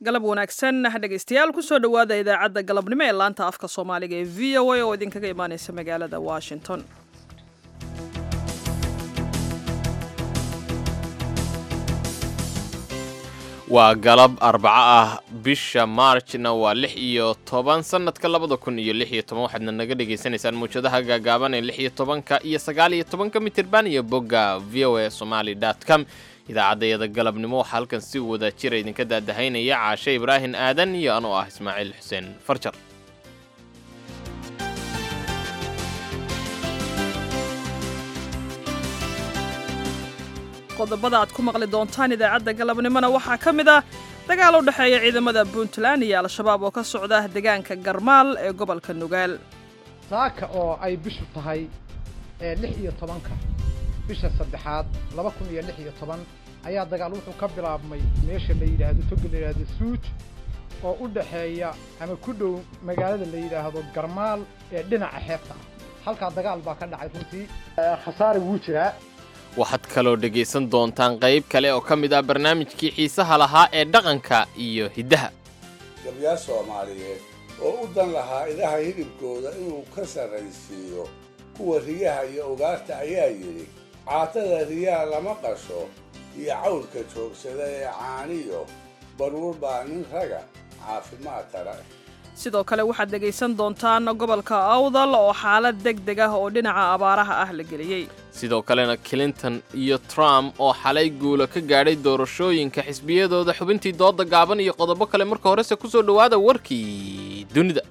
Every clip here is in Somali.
galab wanaagsan dhegaystayaal kusoo dhowaada idaacadda galabnimo ee laanta afka soomaaliga ee v o a oo idinkaga imaaneysa magaalada washington waa galab arbaco ah bisha maarjna waa lix iyo toban sanadka labada kun iyo lix iyo toban waxaadna naga dhagaysanaysaan muwjadaha gaagaaban ee lix iyo tobanka iyo sagaal iyo tobanka mitirban iyo bogga v o a somaly com idaacaddayada galabnimo waxaa halkan si wada jira idinka daadahaynaya caashe ibraahin aadan iyo anoo ah ismaaciil xuseen farjar qodobada aad ku maqli doontaan idaacadda galabnimona waxaa ka mid ah dagaal u dhexeeya ciidamada puntland iyo al-shabaab oo ka socda deegaanka garmaal ee gobolka nugaal saaka oo ay bishu tahay lix iyo tobanka bisha saddexaad laba kun iyo lix iyo toban ayaa dagaal wuxuu ka bilaabmay meesha la yidhaahdo toga la yidhaahdo suuj oo u dhexeeya ama ku dhow magaalada la yidhaahdo garmaal ee dhinaca xeebta ah halkaa dagaal baa ka dhacay runtii khasaare wuu jiraa waxaad kaloo dhegaysan doontaan qayb kale oo ka mid ah barnaamijkii xiisaha lahaa ee dhaqanka iyo hiddaha gabyaal soomaaliyeed oo u dan lahaa idaha hilibkooda inuu ka sarraysiiyo kuwa riyaha iyo ugaarta ayaa yidhi caatada riyaha lama qasho iyo cawlka joogsada ee caaniyo baruur baa nin raga caafimaad tara sidoo kale waxaad dhegaysan doontaan gobolka awdal oo xaalad deg deg ah oo dhinaca abaaraha ah la geliyey sidoo kalena clinton iyo trump oo xalay guula ka gaadhay doorashooyinka xisbiyadooda xubintii dooda gaaban iyo qodobo kale marka horese ku soo dhowaada warkii dunida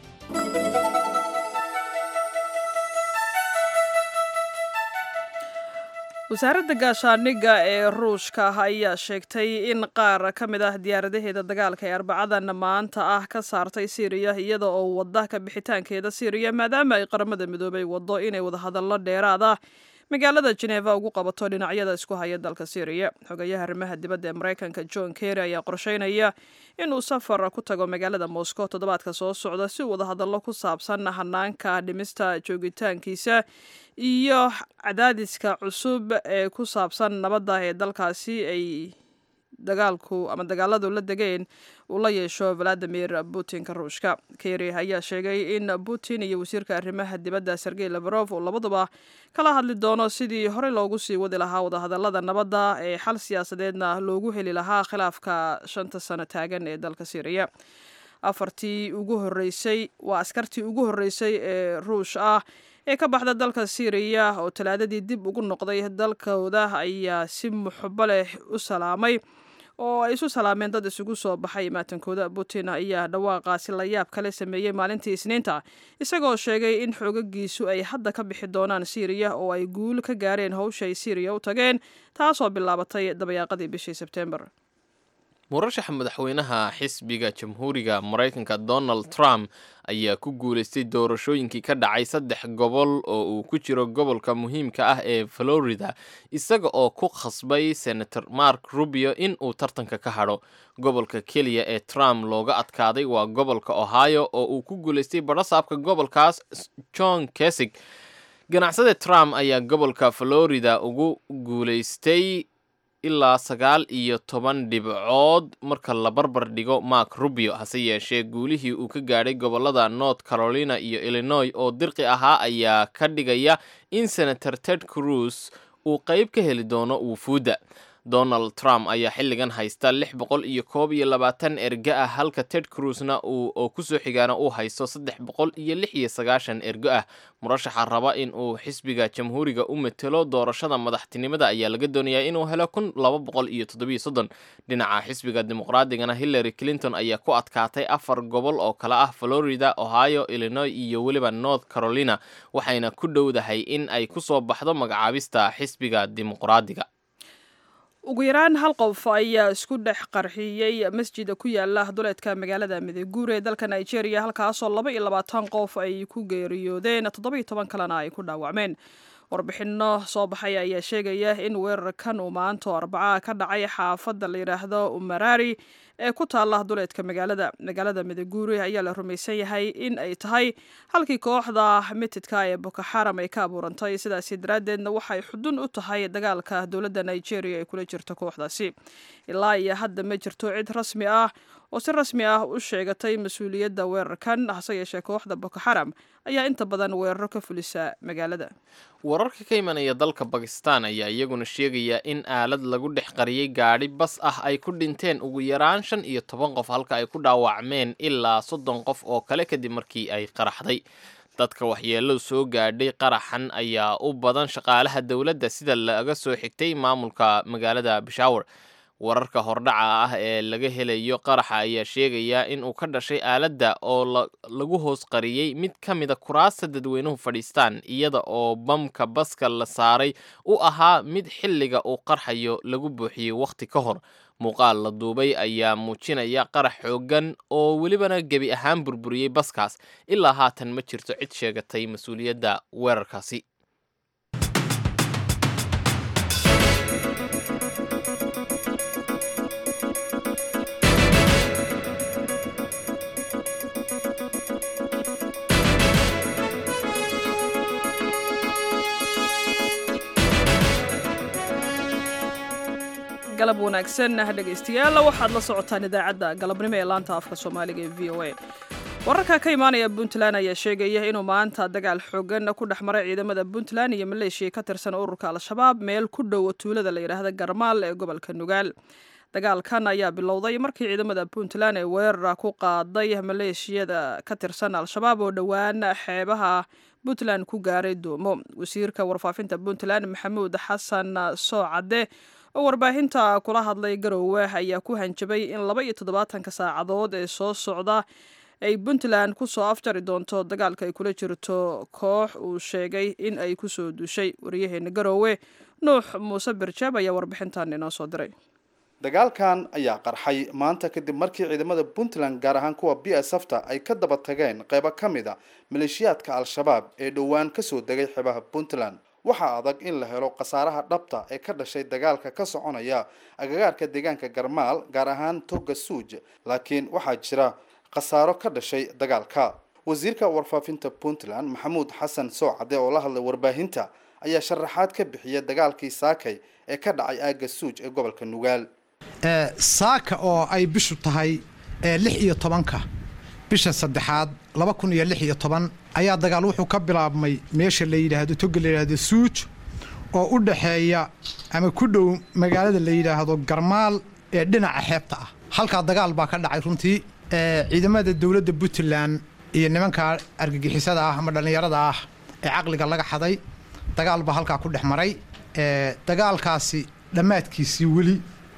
wasaaradda gaashaandhigga ee ruushka ayaa sheegtay in qaar ka mid ah diyaaradaheeda dagaalka ee arbacadan maanta ah ka saartay siiriya iyada oo wadda ka bixitaankeeda siiriya maadaama ay qaramada midoobay waddo inay wadahadallo dheeraada magaalada jeneva ugu qabato dhinacyada isku haya dalka syriya xogayaha arrimaha dibadda ee maraykanka john kerry ayaa qorsheynaya inuu safar ku tago magaalada moscow toddobaadka soo socda si uu wadahadallo ku saabsan hanaanka dhimista joogitaankiisa iyo cadaadiska cusub ee ku saabsan nabadda ee dalkaasi ay dagaalku ama dagaaladu la degeen uu la yeesho valadimir putinka ruushka kerry ayaa sheegay in putin iyo wasiirka arrimaha dibadda sergey labarof uu labaduba kala hadli doono sidii horey loogu sii wadi lahaa wadahadalada nabadda ee xal siyaasadeedna loogu heli lahaa khilaafka shanta sano taagan ee dalka syriya afartii ugu horeysay waa askartii ugu horreysay ee ruush ah ee ka baxda dalka syriya oo talaadadii dib ugu noqday dalkooda ayaa si muxubo leh u salaamay oo ay isu salaameen dad isugu soo baxay maatankooda putin ayaa dhawaaqaasi la yaab kale sameeyey maalintii isniinta isagoo sheegay in xoogagiisu ay hadda ka bixi doonaan syriya oo ay guul ka gaareen howshay syriya u tageen taasoo bilaabatay dabayaaqadii bishii sebtembar murashaxa madaxweynaha xisbiga jamhuuriga maraykanka donald trump ayaa ku guulaystay doorashooyinkii ka dhacay saddex gobol oo uu ku jiro gobolka muhiimka ah ee florida isaga oo ku khasbay senator mark rubio in uu tartanka ka hadho gobolka keliya ee trump looga adkaaday waa gobolka ohio oo uu ku guulaystay badhasaabka gobolkaas john kesig ganacsade trump ayaa gobolka florida ugu guulaystay ilaa sagaal iyo toban dhibcood marka la barbar dhigo mark rubio hase yeeshee guulihii uu ka gaadhay gobolada north carolina iyo illinois oo dirqi ahaa ayaa ka dhigaya in senator ted cruz uu qayb ka heli doono wufuudda donald trump ayaa xilligan haysta lix boqol iyo koob iyo labaatan ergo ah halka ted cruzna oo kusoo xigaana uu haysto saddex boqol iyo lix iyo sagaashan ergo ah murashaxa raba in uu xisbiga jamhuuriga u matelo doorashada madaxtinimada ayaa laga doonayaa inuu helo kun laba boqol iyo toddobiyo soddon dhinaca xisbiga dimuqraadigana hillary clinton ayaa ku adkaatay afar gobol oo kale ah florida ohio illinois iyo weliba north carolina waxayna ku dhowdahay in ay kusoo baxdo magacaabista xisbiga dimuqraadiga ugu yaraan hal qof ayaa isku dhex qarxiyey masjida ku yaala duleedka magaalada mideguur ee dalka nigeria halkaasoo laba iyo labaatan qof ay ku geeriyoodeen toddobiyo toban kalena ay ku dhaawacmeen warbixino soo baxay ayaa sheegaya in weerarkan uu maanto arbaca ka dhacay xaafadda la yidhaahdo umarari ee ku taalla duleedka magaalada magaalada midaguuri ayaa la rumaysan yahay in ay tahay halkii kooxda mitidka ee boko xaram ay ka abuurantay sidaasi daraaddeedna waxay xudun u tahay dagaalka dowladda nigeria ay kula jirto kooxdaasi ilaa iyo hadda ma jirto cid rasmi ah oo si rasmi ah u sheegatay mas-uuliyadda weerarkan hase yeeshee kooxda boko xaram ayaa inta badan weeraro ka fulisa magaalada wararka ka imanaya dalka bakistan ayaa iyaguna sheegaya in aalad lagu dhex qariyey gaadhi bas ah ay ku dhinteen ugu yaraan shan iyo toban qof halka ay ku dhaawacmeen ilaa soddon qof oo kale kadib markii ay qaraxday dadka waxyeeladu soo gaadhay qaraxan ayaa u badan shaqaalaha dowladda sida laga soo xigtay maamulka magaalada bishawar wararka hordhaca ah ee laga helayo qaraxa ayaa sheegaya in uu ka dhashay aaladda oo lagu hoos qariyey mid ka mida kuraasta dadweynuhu fadhiistaan iyada oo bamka baska la saaray u ahaa mid xilliga uu qarxayo lagu buuxiyey wakhti ka hor muuqaal la duubay ayaa muujinaya qarax xooggan oo welibana gebi ahaan burburiyey baskaas ilaa haatan ma jirto cid sheegatay mas-uuliyadda weerarkaasi galab wanaagsan dhegaystayaal waxaad la socotaan idaacadda galabnimo ee laanta afka soomaaliga ee v o a wararka ka imaanaya puntland ayaa sheegaya inuu maanta dagaal xoogan ku dhex maray ciidamada puntland iyo maleeshiya ka tirsan ururka al-shabaab meel ku dhowa tuulada la yidhaahda garmaal ee gobolka nugaal dagaalkan ayaa bilowday markii ciidamada puntland ee weerara ku qaaday maleeshiyada ka tirsan al-shabaab oo dhowaan xeebaha puntland ku gaaray doomo wasiirka warfaafinta puntland maxamuud xasan soocadde oo warbaahinta kula hadlay garoowe ayaa ku hanjabay in laba iyo toddobaatanka saacadood ee soo socda ay puntland ku soo afjari doonto dagaalka ay kula jirto koox uu sheegay in ay ku soo duushay wariyaheena garoowe nuux muuse birjaab ayaa warbixintan inoo soo diray dagaalkan ayaa qarxay maanta kadib markii ciidamada puntland gaar ahaan kuwa b s fta ay ka daba tageen qaybo ka mid a maleeshiyaadka al-shabaab ee dhowaan kasoo degay xeebaha puntland waxaa adag in la helo khasaaraha dhabta ee ka dhashay dagaalka ka soconaya agagaarka deegaanka garmaal gaar ahaan toga suuj laakiin waxaa jira khasaaro ka dhashay dagaalka wasiirka warfaafinta puntland maxamuud xasan soocade oo la hadlay warbaahinta ayaa sharaxaad ka bixiya dagaalkii saakay ee ka dhacay aaga suuj ee gobolka nugaal saaka oo ay bishu tahay lix iyo tobanka bisha saddexaad laba kun iyo lix iyo toban ayaa dagaal wuxuu ka bilaabmay meesha la yidhaahdo toga la yidhaahdo suuj oo u dhaxeeya ama ku dhow magaalada la yidhaahdo garmaal ee dhinaca xeebta ah halkaa dagaal baa ka dhacay runtii ciidamada dowladda puntland iyo nimanka argagixisada ah ama dhallinyarada ah ee caqliga laga xaday dagaal baa halkaa ku dhex maray dagaalkaasi dhammaadkiisii weli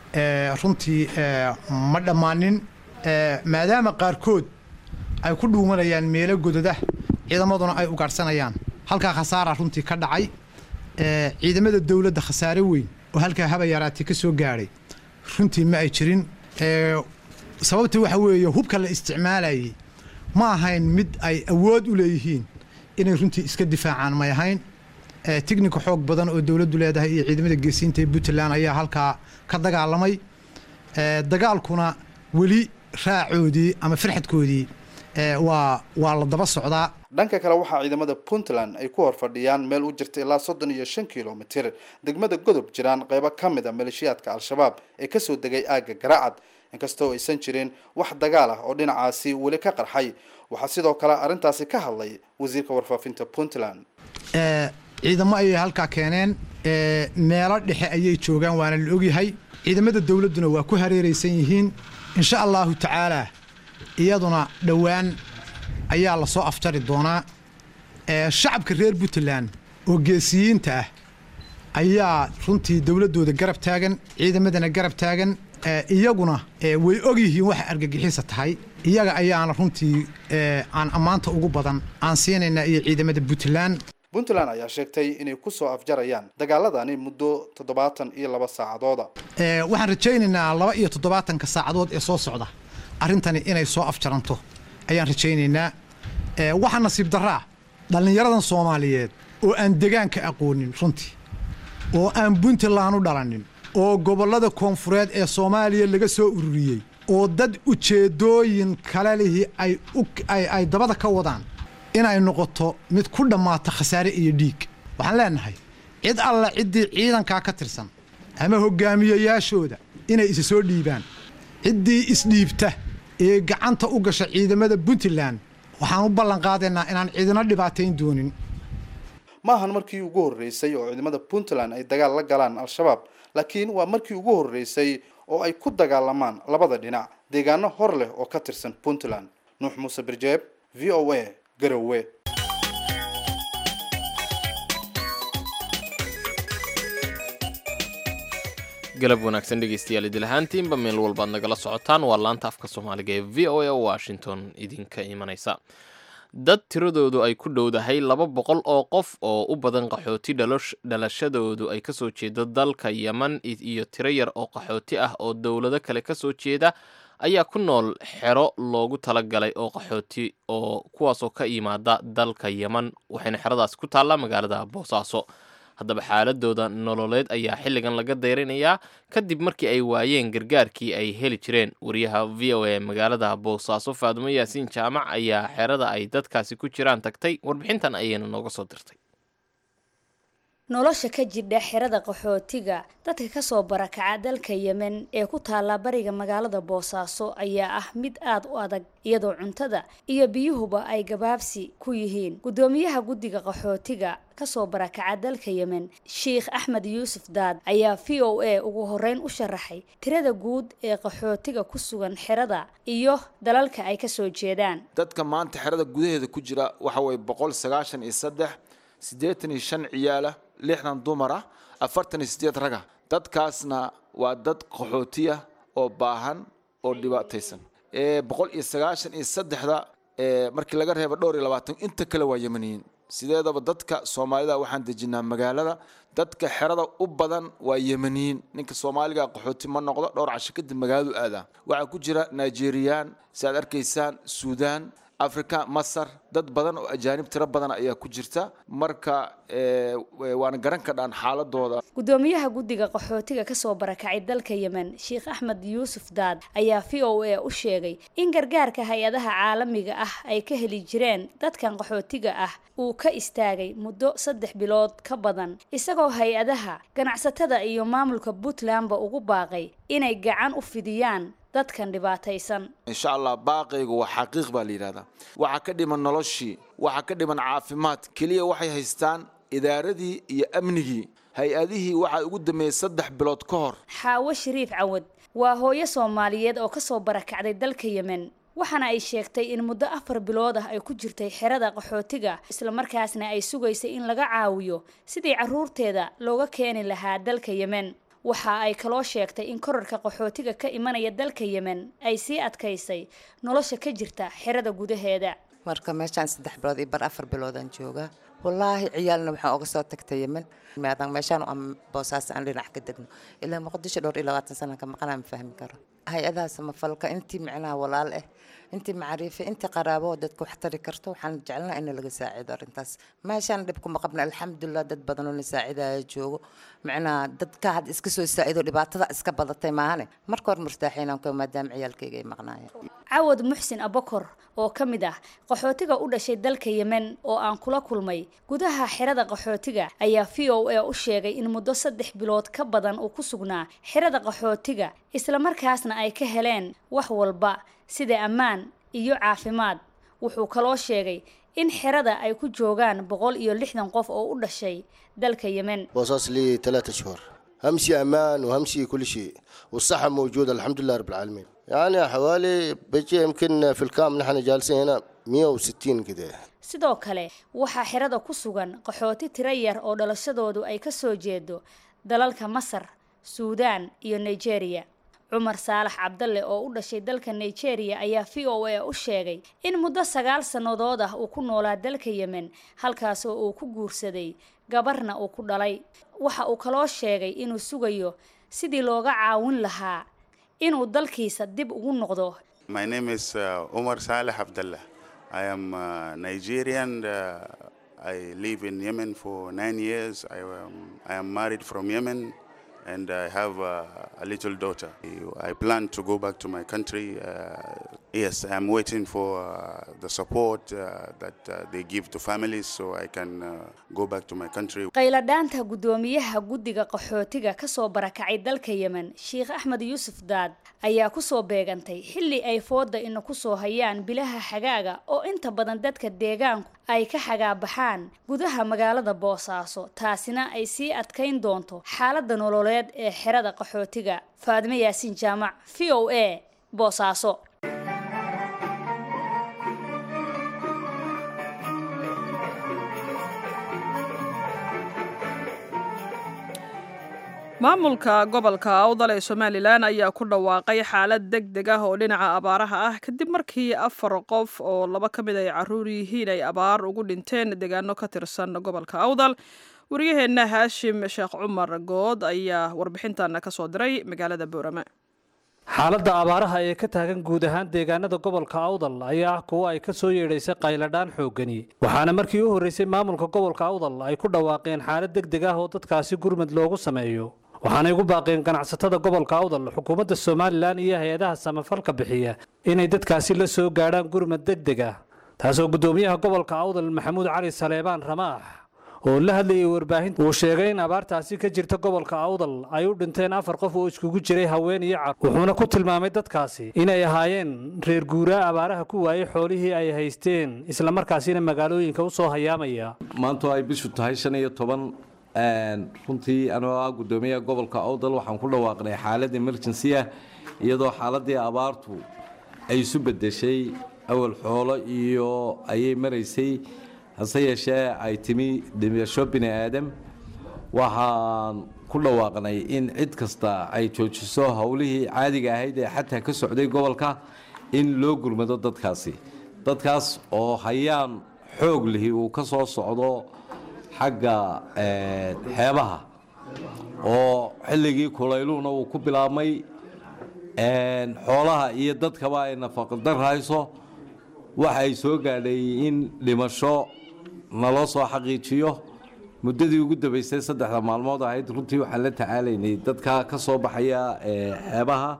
runtii ma dhammaanin maadaama qaarkood ay ku dhuumanayaan meelo gododa ciidamaduna ay ugaadhsanayaan halkaa khasaara runtii ka dhacay ciidamada dowladda khasaare weyn oo halkaa haba yaraatay ka soo gaadhay runtii ma ay jirin sababta waxa weeye hubka la isticmaalayay ma ahayn mid ay awood u leeyihiin inay runtii iska difaacaan may ahayn tignika xoog badan oo dowladdu leedahay iyo ciidamada geesiinta ee puntland ayaa halkaa ka dagaalamay dagaalkuna weli raacoodii ama farxadkoodii waa waa la daba socdaa dhanka kale waxaa ciidamada puntland ay ku hor fadhiyaan meel u jirta ilaa soddon iyo shan kilomitir degmada godob jiraan qaybo ka mid a maleeshiyaadka al-shabaab ee kasoo degay aagga garaacad inkastoo aysan jirin wax dagaal ah oo dhinacaasi weli ka qarxay waxaa sidoo kale arrintaasi ka hadlay wasiirka warfaafinta puntland ciidamo ayay halkaa keeneen meelo dhexe ayay joogaan waana la ogyahay ciidamada dowladduna waa ku hareeraysan yihiin insha allahu tacaalaa iyaduna dhowaan ayaa la soo afjari doonaa shacabka reer puntland oo geesiyiinta ah ayaa runtii dowladdooda garab taagan ciidamadana garab taagan iyaguna way og yihiin waxa argagixisa tahay iyaga ayaana runtii aan ammaanta ugu badan aan siinaynaa iyo ciidamada puntland puntland ayaa sheegtay inay ku soo afjarayaan dagaaladani muddo toddobaatan iyo laba saacadooda waxaan rajaynaynaa laba iyo toddobaatanka saacadood ee soo socda arrintani inay soo afjaranto ayaan rajaynaynaa waxaa nasiib daraa dhallinyaradan soomaaliyeed oo aan degaanka aqoonin runtii oo aan puntland u dhalanin oo gobollada koonfureed ee soomaaliya laga soo ururiyey oo dad ujeeddooyin kale lihi ay ay dabada ka wadaan inay noqoto mid ku dhammaata khasaare iyo dhiig waxaan leenahay cid alla ciddii ciidankaa ka tirsan ama hoggaamiyayaashooda inay isa soo dhiibaan ciddii isdhiibta ee gacanta u gasha ciidamada puntland waxaan u ballan qaadaynaa inaan ciidino dhibaatayn doonin ma ahan markii ugu horreysay oo ciidamada puntland ay dagaal la galaan al-shabaab laakiin waa markii ugu horreysay oo ay ku dagaalamaan labada dhinac deegaano hor leh oo ka tirsan puntland nuux muuse birjeeb v o a garowe galab wanaagsan dhegeystayaal idil ahaantiinba meel walbaad nagala socotaan waa laanta afka soomaaliga ee v o a washington idinka imanaysa dad tiradoodu ay ku dhowdahay laba boqol oo qof oo u badan qaxooti dhalashadoodu ay kasoo jeedo dalka yeman iyo tiro yar oo qaxooti ah oo dowlado kale kasoo jeeda ayaa ku nool xero loogu talagalay oo qaxooti oo kuwaasoo ka yimaada dalka yeman waxayna xeradaasi ku taallaa magaalada boosaaso haddaba xaaladooda nololeed ayaa xilligan laga dayrinayaa kadib markii ay waayeen gargaarkii ay heli jireen wariyaha v o a magaalada boosaaso faadumo yaasiin jaamac ayaa xerada ay dadkaasi ku jiraan tagtay warbixintan ayayna nooga soo dirtay nolosha ka jidha xerada qaxootiga dadka kasoo barakaca dalka yemen ee ku taalla bariga magaalada boosaaso ayaa ah mid aada u adag iyadoo cuntada iyo biyuhuba ay gabaabsi ku yihiin guddoomiyaha guddiga qaxootiga kasoo barakaca dalka yemen sheikh axmed yuusuf daad ayaa v o a ugu horeyn u sharaxay tirada guud ee qaxootiga ku sugan xerada iyo dalalka ay kasoo jeedaan dadka maanta xerada gudaheeda ku jira waxa weye boqol sagaashan iyo saddex siddeetan iyo shan ciyaala lixdan dumar ah afartan iyo sideed raga dadkaasna waa dad qaxootiya oo baahan oo dhibaataysan boqol iyo sagaashan iyo saddexda markii laga reebo dhowr iyo labaatan inta kale waa yemaniyiin sideedaba dadka soomaalida waxaan dejinaa magaalada dadka xerada u badan waa yemaniyiin ninka soomaaliga qaxooti ma noqdo dhowr casho kadib magaaladu aadaa waxaa ku jira nigeriyaan si aad arkaysaan suudaan africa masar dad badan oo ajaanib tiro badan ayaa ku jirta marka waana garan kadhaan xaaladooda guddoomiyaha guddiga qaxootiga kasoo barakacay dalka yemen sheikh axmed yuusuf daad ayaa v o a u sheegay in gargaarka hay-adaha caalamiga ah ay ka heli jireen dadkan qaxootiga ah uu ka istaagay muddo saddex bilood ka badan isagoo hay-adaha ganacsatada iyo maamulka puntlandba ugu baaqay inay gacan u fidiyaan dadkan dhibaataysan insha allah baaqaygu waa xaqiiq baa la yidhahdaa waxaa ka dhiman noloshii waxaa ka dhiman caafimaad keliya waxay haystaan idaaradii iyo amnigii hay-adihii waxaa ugu dambeeyey saddex bilood ka hor xaawo shariif cawad waa hooyo soomaaliyeed oo kasoo barakacday dalka yemen waxaana ay sheegtay in muddo afar bilood ah ay ku jirtay xerada qaxootiga islamarkaasna ay sugaysay in laga caawiyo sidii carruurteeda looga keeni lahaa dalka yemen waxa ay kaloo sheegtay in korarka qaxootiga ka imanaya dalka yemen ay sii adkaysay nolosha ka jirta xerada gudaheeda marka meeshaan saddex bilood iyo bar afar biloodaan joogaa wallaahi ciyaalna waxaan uga soo tagtay yemen maadaan meeshaan aan boosaas aan dhinac ka degno ilaa muqdisho dhowr iyo labaatan sanaan ka maqanaa ma fahmi karo hay-adaha samafalka intii micnaha walaal ah intii macriife intii qaraabo dadka wax tari karto waxaan jecelnaa in laga saacido arrintaas meeshaan dhib kuma qabna alxamdulilah dad badan oo na saacidaya joogo micnaha dadka had iska soo saacido dhibaatada iska badatay maahane marka hore murtaaxiinaan ka maadaama ciyaalkayga ay maqnaayeen cawad muxsin abakor oo ka mid ah qaxootiga u dhashay dalka yemen oo aan kula kulmay gudaha xerada qaxootiga ayaa v o a u sheegay in muddo saddex bilood ka badan uu ku sugnaa xerada qaxootiga islamarkaasna ay ka heleen wax walba sida ammaan iyo caafimaad wuxuu kaloo sheegay in xerada ay ku joogaan boqol iyo lixdan qof oo u dhashay dalka yemen بوصص لي ثلاثة شهور همشي أمان وهمشي كل شيء والصحة موجودة الحمد لله رب العالمين يعني حوالي بيجي يمكن في الكام نحن جالسين هنا 160 كده sidoo kale waxaa xerada ku sugan qaxooti tiro yar oo dhalashadoodu ay ka soo jeedo dalalka masar suudaan iyo nigeria cumar saalax cabdalle oo u dhashay dalka nigeria ayaa v o a u sheegay in muddo sagaal sannadood ah uu ku noolaa dalka yemen halkaasoo uu ku guursaday gabarna uu ku dhalay waxa uu kaloo sheegay inuu sugayo sidii looga caawin lahaa inuu dalkiisa dib ugu noqdo My name is uh, Omar Saleh Abdullah. I am uh, Nigerian. Uh, I live in Yemen for nine years. I am, I am married from Yemen and I have uh, a little daughter. I plan to go back to my country. Uh, yes, I'm waiting for uh, the support uh, that uh, they give to families so I can uh, go back to my country. qayladhaanta guddoomiyaha guddiga qaxootiga kasoo barakacay dalka yemen sheekh axmed yuusuf daad ayaa kusoo beegantay xilli ay fooda ina kusoo hayaan bilaha xagaaga oo inta badan dadka deegaanku ay ka xagaabaxaan gudaha magaalada boosaaso taasina ay sii adkayn doonto xaaladda nololeed ee xerada qaxootiga faadime yaasiin jaamac v o a boosaaso maamulka gobolka awdal ee somalilan ayaa ku dhawaaqay xaalad deg deg ah oo dhinaca abaaraha ah kadib markii afar qof oo laba ka mid ay caruur yihiin ay abaar ugu dhinteen deegaano ka tirsan gobolka awdal wariyaheenna haashim sheekh cumar good ayaa warbixintana ka soo diray magaalada boorame xaaladda abaaraha ee ka taagan guud ahaan deegaanada gobolka awdal ayaa ah kuwo ay ka soo yeedhaysay qayladhaan xooggani waxaana markii u horreysay maamulka gobolka awdal ay ku dhawaaqeen xaalad deg deg ah oo dadkaasi gurmad loogu sameeyo waxaanay ugu baaqeen ganacsatada gobolka awdal xukuumadda somalilan iyo hay-adaha samafalka bixiya inay dadkaasi la soo gaadhaan gurmad deg deg ah taasoo guddoomiyaha gobolka awdal maxamuud cali saleebaan ramaax oo la hadlayay warbaahinta uu sheegay in abaartaasi ka jirta gobolka awdal ay u dhinteen afar qof oo iskugu jiray haween iyo car wuxuuna ku tilmaamay dadkaasi inay ahaayeen reer guuraa abaaraha ku waayey xoolihii ay haysteen islamarkaasina magaalooyinka u soo hayaamaya maanta ay bishu tahay shan iyo toban runtii anoo ah guddoomiyaha gobolka awdal waxaan ku dhawaaqnay xaalad emergency ah iyadoo xaaladii abaartu ay isu bedeshay awal xoolo iyo ayay maraysay hase yeeshee ay timi dhimasho bini aadam waxaan ku dhawaaqnay in cid kasta ay joojiso howlihii caadiga ahayd ee xataa ka socday gobolka in loo gurmado dadkaasi dadkaas oo hayaan xoog lihi uu ka soo socdo xagga xeebaha oo xilligii kulayluhuna uu ku bilaabmay xoolaha iyo dadkaba ay nafaqadar hayso waxa ay soo gaadhay in dhimasho naloo soo xaqiijiyo muddadii ugu dambaysay saddexda maalmood ahayd runtii waxaan la tacaalaynay dadka ka soo baxaya xeebaha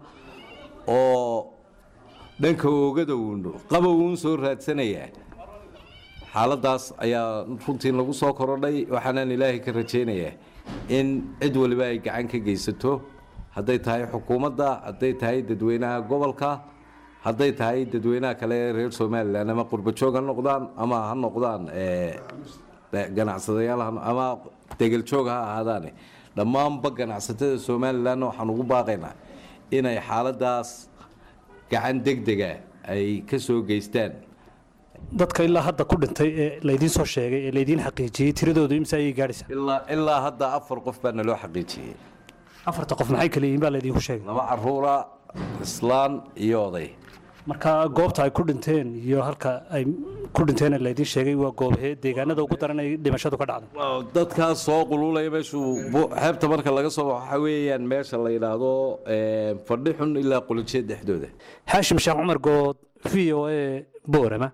oo dhanka oogada uun qabow uun soo raadsanaya xaaladaas ayaa runtii nagu soo korodhay waxaanaan ilaahay ka rajaynayaa in cid waliba ay gacan ka geysato hadday tahay xukuumadda hadday tahay dadweynaha gobolka hadday tahay dadweynaha kale ee reer somalilan ama qurbajoog ha noqdaan ama ha noqdaan ganacsadayaal ama degeljoog ha ahaadaane dhammaanba ganacsatada somalilan waxaan ugu baaqaynaa inay xaaladaas gacan degdega ay ka soo geystaan dadka ilaa hadda ku dhintay ee laydiin soo sheegay ee laydiin xaqiijiyey tiradoodu imse ayay gaadhaysaa ilaa ilaa hadda afar qof baa naloo xaqiijiyey afarta qof maxay kala yihiin baa laydiinku sheegay laba caruura islaan iyo oday marka goobta ay ku dhinteen iyo halka ay ku dhinteen ee laydiin sheegay waa goobhee deegaanada ugu daran ay dhimashadu ka dhacday dadkaas soo qululaya meeshuu xeebta marka laga soo baxo waxa weeyaan meesha la yidhaahdo fadhi xun ilaa qulijeed dhexdooda xaashim sheekh cumar good v o a boorama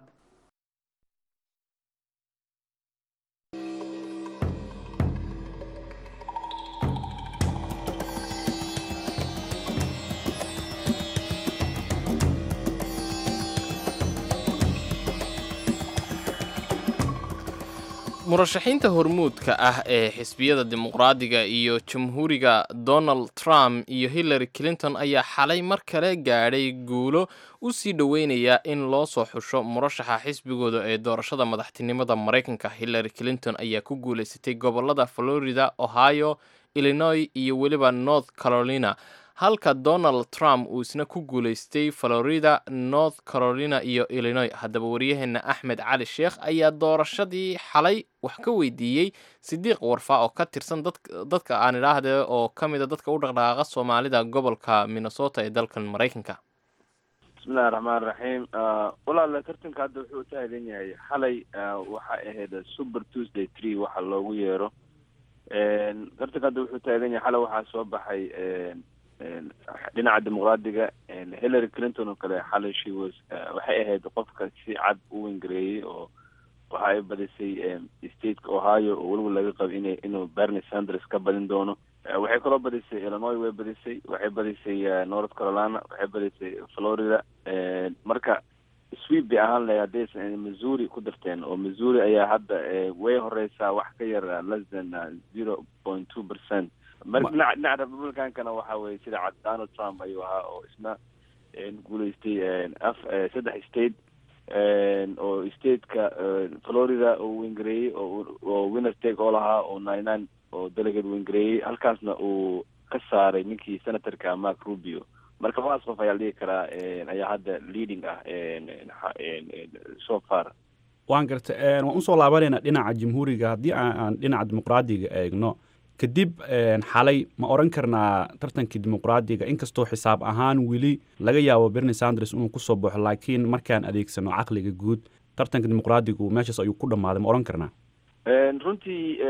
murashaxiinta hormuudka ah ee xisbiyada dimuqraadiga iyo jamhuuriga donald trump iyo hillary clinton ayaa xalay mar kale gaadhay guulo u sii dhoweynaya in loo soo xusho murashaxa xisbigooda ee doorashada madaxtinimada maraykanka hillary clinton ayaa ku guulaysatay gobolada florida ohio illinois iyo weliba north carolina halka donald trump uu isna ku guulaystay florida north carolina iyo illinois haddaba waryaheena axmed cali sheekh ayaa doorashadii xalay wax ka weydiiyey sidiiq warfa oo ka tirsan dadka aan idhaahde oo ka mida dadka u dhaqdhaqaaqa soomaalida gobolka minnesota ee dalkan maraykanka bismillahi raxmaan raxiim walaala tartanka hadda wuxuu utaagan yahay xalay waxay ahayd super tuesday tree waxa loogu yeero tartanka hadda wuxuu taagan yahay xalay waxaa soo baxay dhinaca dimuqraadiga hillary clinton oo kale xalay she was waxay ahayd qofka si cad u wengareeyey oo waxa ay badisay stateka ohio oo weliba laga qabo ina inuu bernie sanders ka badin doono waxay kaloo badisay illinois way badisay waxay badisay north carolina waxay badisay florida marka sweep bay ahaan lahay haddaysan missouri ku darteen oo missouri ayaa hadda way horeysaa wax ka yar less than zero point two percent marka dhinaca dhinaca republicankana waxa weye sida cad donald trump ayuu ahaa oo isna guuleystay af saddex state oo stateka florida oo wengareeyey oo winner take oo lahaa oo nine nine oo delegate wengareeyey halkaasna uu ka saaray ninkii senatorka mark rubio marka labadaas qof ayaa la dhigi karaa ayaa hadda leading ah so far waan garta waan usoo laabanayna dhinaca jamhuuriga haddii aan dhinaca dimuqraadiga eegno kadib xalay ma oran karnaa tartankii dimuqraadiga inkastoo xisaab ahaan weli laga yaabo bernie sanders inuu kusoo baxo laakiin markaan adeegsano caqliga guud tartanka dimuqraadigu meeshaas ayuu ku dhammaaday ma oran karnaa runtii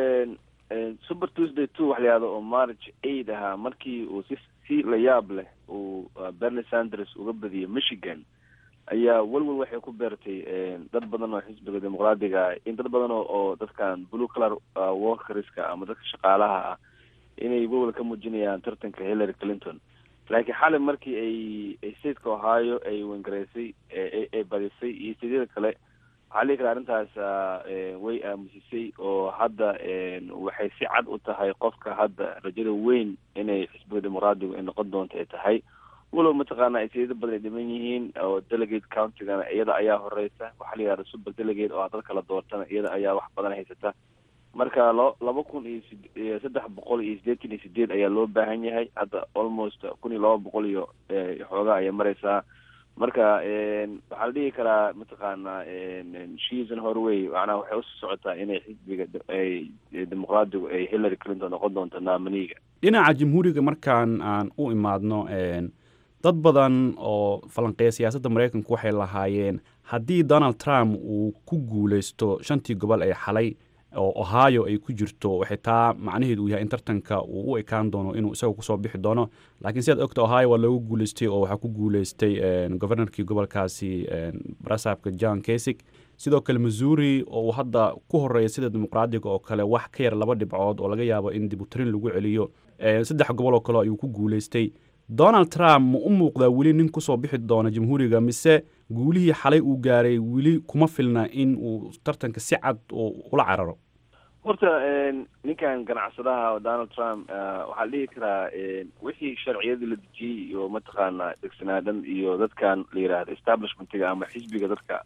super tuesday two wax la yihahdo oo march aid ahaa markii uu si si la yaab leh uu bernie sanders uga badiyey michigan ayaa welwel waxay ku beertay dad badan oo xisbiga dimuqraadiga in dad badan oo dadkan blue color workerska ama dadka shaqaalaha ah inay welwel ka muujinayaan tartanka hillary clinton laakiin xalay markii ay stateka ohio ay wengareysay ay badisay iyo stadyada kale waxaa lii kara arrintaas way aamusisay oo hadda waxay si cad u tahay qofka hadda rajada weyn inay xisbiga dimuqraadigu ay noqon doonto ay tahay walow mataqaana ay sayado badan ay dhiman yihiin oo delegate countigana iyada ayaa horeysa waxaa la yihahda super delegate oo dadka la doortana iyada ayaa wax badan haysata marka lo laba kun iyo sid saddex boqol iyo siddeetan iyo sideed ayaa loo baahan yahay hadda almost kun iyo laba boqol iyo xoogaa ayay mareysaa marka waxaa la dhihi karaa mataqaana shiisan horway macnaha waxay usii socotaa inay xisbiga ay dimuqraadigu ay hillary clinton noqon doonto naamaniga dhinaca jamhuuriga markaan aan u imaadno dad badan oo falanqeeya siyaasadda maraykanku waxay lahaayeen haddii donald trump uu ku guuleysto shantii gobol ee xalay oo ohio ay ku jirto waxay taa macnaheedu uu yahay in tartanka uu u ekaan doono inuu isaga kusoo bixi doono laakiin sidaad ogta ohio waa loogu guuleystay oo waxaa ku guuleystay governorkii gobolkaasi barasaabka john kasig sidoo kale missouri oo uu hadda ku horeeya sida dimuqraadiga oo kale wax ka yar laba dhibcood oo laga yaabo in dibutarin lagu celiyo saddex gobol oo kale ayuu ku guuleystay donald trump ma u muuqdaa weli nin kusoo bixi doona jamhuuriga mise guulihii xalay uu gaaray weli kuma filna in uu tartanka si cad ula cararo horta ninkan ganacsadaha donald trump waxaa la dhihi karaa wixii sharciyadii la dejiyey iyo mataqaana degsanaadan iyo dadkan la yidhaahdo establishmentiga ama xisbiga dadka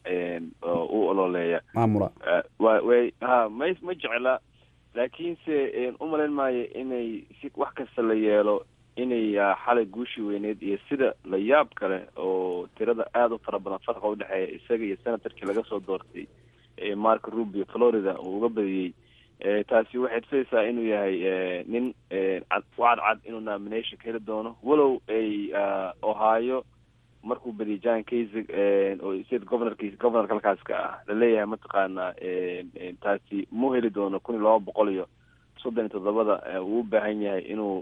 u ololeeya maamula wa way ha ma ma jecla laakiinse umalayn maayo inay si wax kasta la yeelo inay xalay guushii weyneyd iyo sida la yaab kale oo tirada aada u fara badan farqa udhexeeya isaga iyo senatorkii laga soo doortay mark rubio florida uu uga badiyey taasi waxay tusaysaa inuu yahay nin cad cad inuu nomination ka heli doono walow ay ohio markuu badiyay john kasig oo state governorkiis governorka halkaaska ah laleeyahay mataqaana taasi mu heli doono kun iyo laba boqol iyo soddon iyo toddobada uu u baahan yahay inuu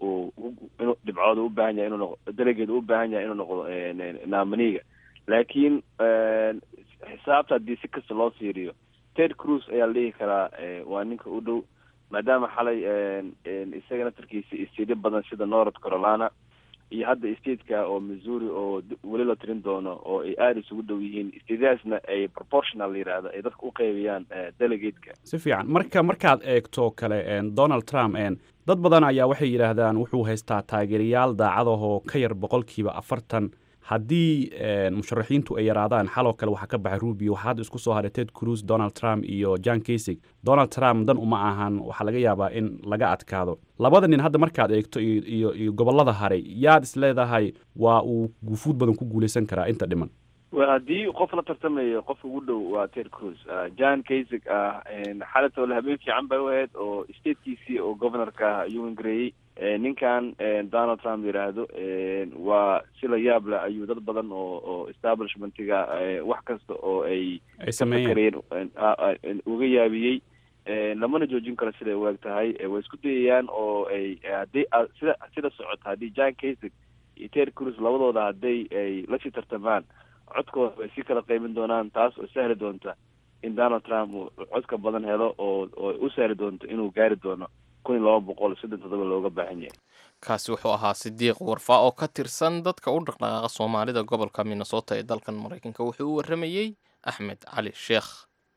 inuu dhibcood u baahan yahay inuu noqo delegate u baahan yahay inuu noqdo nominega laakiin xisaabta haddii si kasta loo fiiriyo ted cruz ayaa la dhihi karaa waa ninka u dhow maadaama xalay isaga naftarkiisa isteedyo badan sida north carolina iyo hadda stateka oo missouri oo weli la tirin doono oo ay aada isugu dhow yihiin stadyadaasna ay proportional la yidhaahdo ay dadka u qeybiyaan delegateka si fiican marka markaad eegto kale donald trump dad badan ayaa waxay yidhaahdaan wuxuu haystaa taageerayaal daacadahoo ka yar boqolkiiba afartan haddii musharaxiintu ay yaraadaan xaloo kale waxaa ka baxay rubio waxaa hadda isku soo haray ted cruz donald trump iyo john kasig donald trump dan uma ahan waxaa laga yaabaa in laga adkaado labada nin hadda markaad eegto iyo iyo gobollada haray yaad is leedahay waa uu guufuud badan ku guulaysan karaa inta dhiman wel haddii qof la tartamayo qofka ugu dhow waa ted cruz john kasig ah xalatole habeen fiican bay u ahayd oo statekiisii oo governorka ah ayuu wengareeyey ninkan donald trump yidhaahdo waa si la yaab leh ayuu dad badan oo oo establishmentiga wax kasta oo ay ay sameeyeen uga yaabiyey lamana joojin karo siday u eg tahay way isku dayayaan oo ay haddii sida sida socota haddii john kasig iyo ted cruz labadooda hadday ay lasii tartamaan codkooda way si kala qeymin doonaan taas oo sahli doonta in donald trump uu codka badan helo oo oo u sahli doonto inuu gaari doono kun iyo laba boqol soddon toddoba looga baahan yahay kaasi wuxuu ahaa sidiiq warfaa oo ka tirsan dadka u dhaqdhaqaaqa soomaalida gobolka minnesota ee dalkan maraykanka wuxuu u warramayey axmed cali sheekh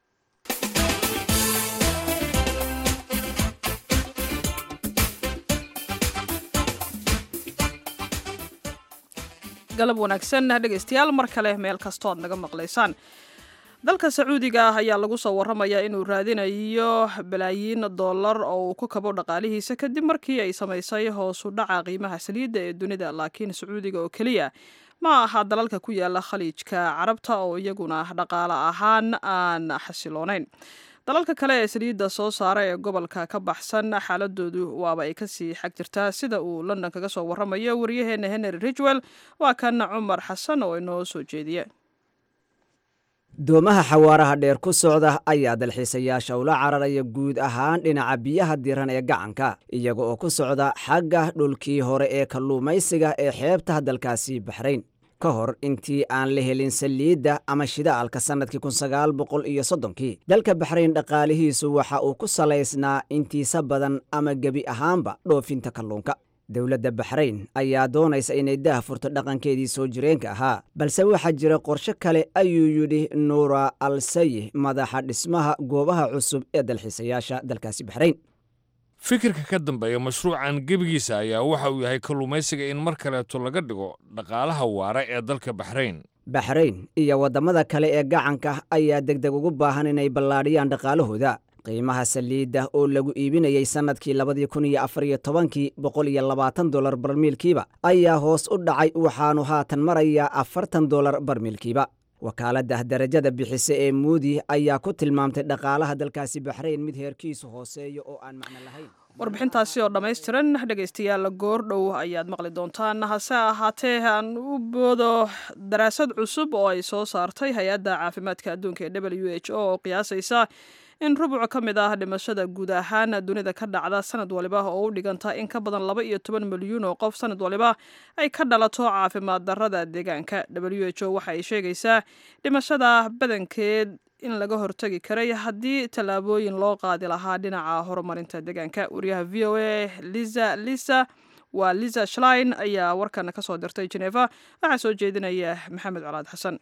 galab wanaagsan dhegaystayaal mar kale meel kastoo ad naga maqlaysaan dalka sacuudiga ah ayaa lagu soo warramayaa inuu raadinayo balaayiin dollar oo uu ku kabo dhaqaalihiisa kadib markii ay samaysay hoosu dhaca qiimaha saliidda ee dunida laakiin sacuudiga oo keliya ma aha dalalka ku yaala khaliijka carabta oo iyaguna dhaqaale ahaan aan xasiloonayn dalalka kale ee saliidda soo saara ee gobolka ka baxsan xaaladoodu waaba ay kasii xag jirtaa sida uu london kaga soo warramayo waryaheena henry ridgwell waa kan cumar xasan oo inoo soo jeediye doomaha xawaaraha dheer ku socda ayaa dalxiisayaasha ula cararaya guud ahaan dhinaca biyaha diran ee gacanka iyaga oo ku socda xagga dhulkii hore ee kalluumaysiga ee xeebtaha dalkaasi baxrayn ka hor intii aan la helin saliidda ama shidaalka sannadkii kun sagaal boqol iyo soddonkii dalka baxrayn dhaqaalihiisu waxa uu ku salaysnaa intiisa badan ama gebi ahaanba dhoofinta kalluunka dowladda baxrayn ayaa doonaysa inay daah furto dhaqankeedii soo jireenka ahaa balse waxaa jira qorshe kale ayuu yidhi nuura al sayih madaxa dhismaha goobaha cusub ee dalxiisayaasha dalkaasi baxrayn fikirka ka dambeeya mashruucan gebigiisa ayaa waxa uu yahay kalluumaysiga in mar kaleeto laga dhigo dhaqaalaha waara ee dalka baxrayn baxrayn iyo waddamada kale ee gacanka ayaa degdeg ugu baahan inay ballaadhiyaan dhaqaalahooda qiimaha saliidda oo lagu iibinayey sannadkii labadii kun iyo afar iyo tobankii boqol iyo labaatan dolar barmiilkiiba ayaa hoos u dhacay waxaanu haatan marayaa afartan dolar barmiilkiiba wakaaladda darajada bixise ee muudi ayaa ku tilmaamtay dhaqaalaha dalkaasi baxrayn mid heerkiisu hooseeyo oo aan macno lahayn warbixintaasi oo dhammaystiran dhegaystayaal goordhow ayaad maqli doontaan hase ahaatee aan u boodo daraasad cusub oo ay soo saartay hay-adda caafimaadka adduunka ee w h o oo qiyaasaysa in rubuc ka mid ah dhimashada guud ahaan dunida ka dhacda sanad waliba oo u dhiganta in ka badan laba iyo toban milyuun oo qof sanad waliba ay ka dhalato caafimaad darrada deegaanka w h o waxa ay sheegaysaa dhimashada badankeed in laga hortagi karay haddii tallaabooyin loo qaadi lahaa dhinaca horumarinta deegaanka wariyaha v o a liza lisa waa liza shlein ayaa warkan kasoo dirtay jeneva waxaa soo jeedinaya maxamed colaad xasan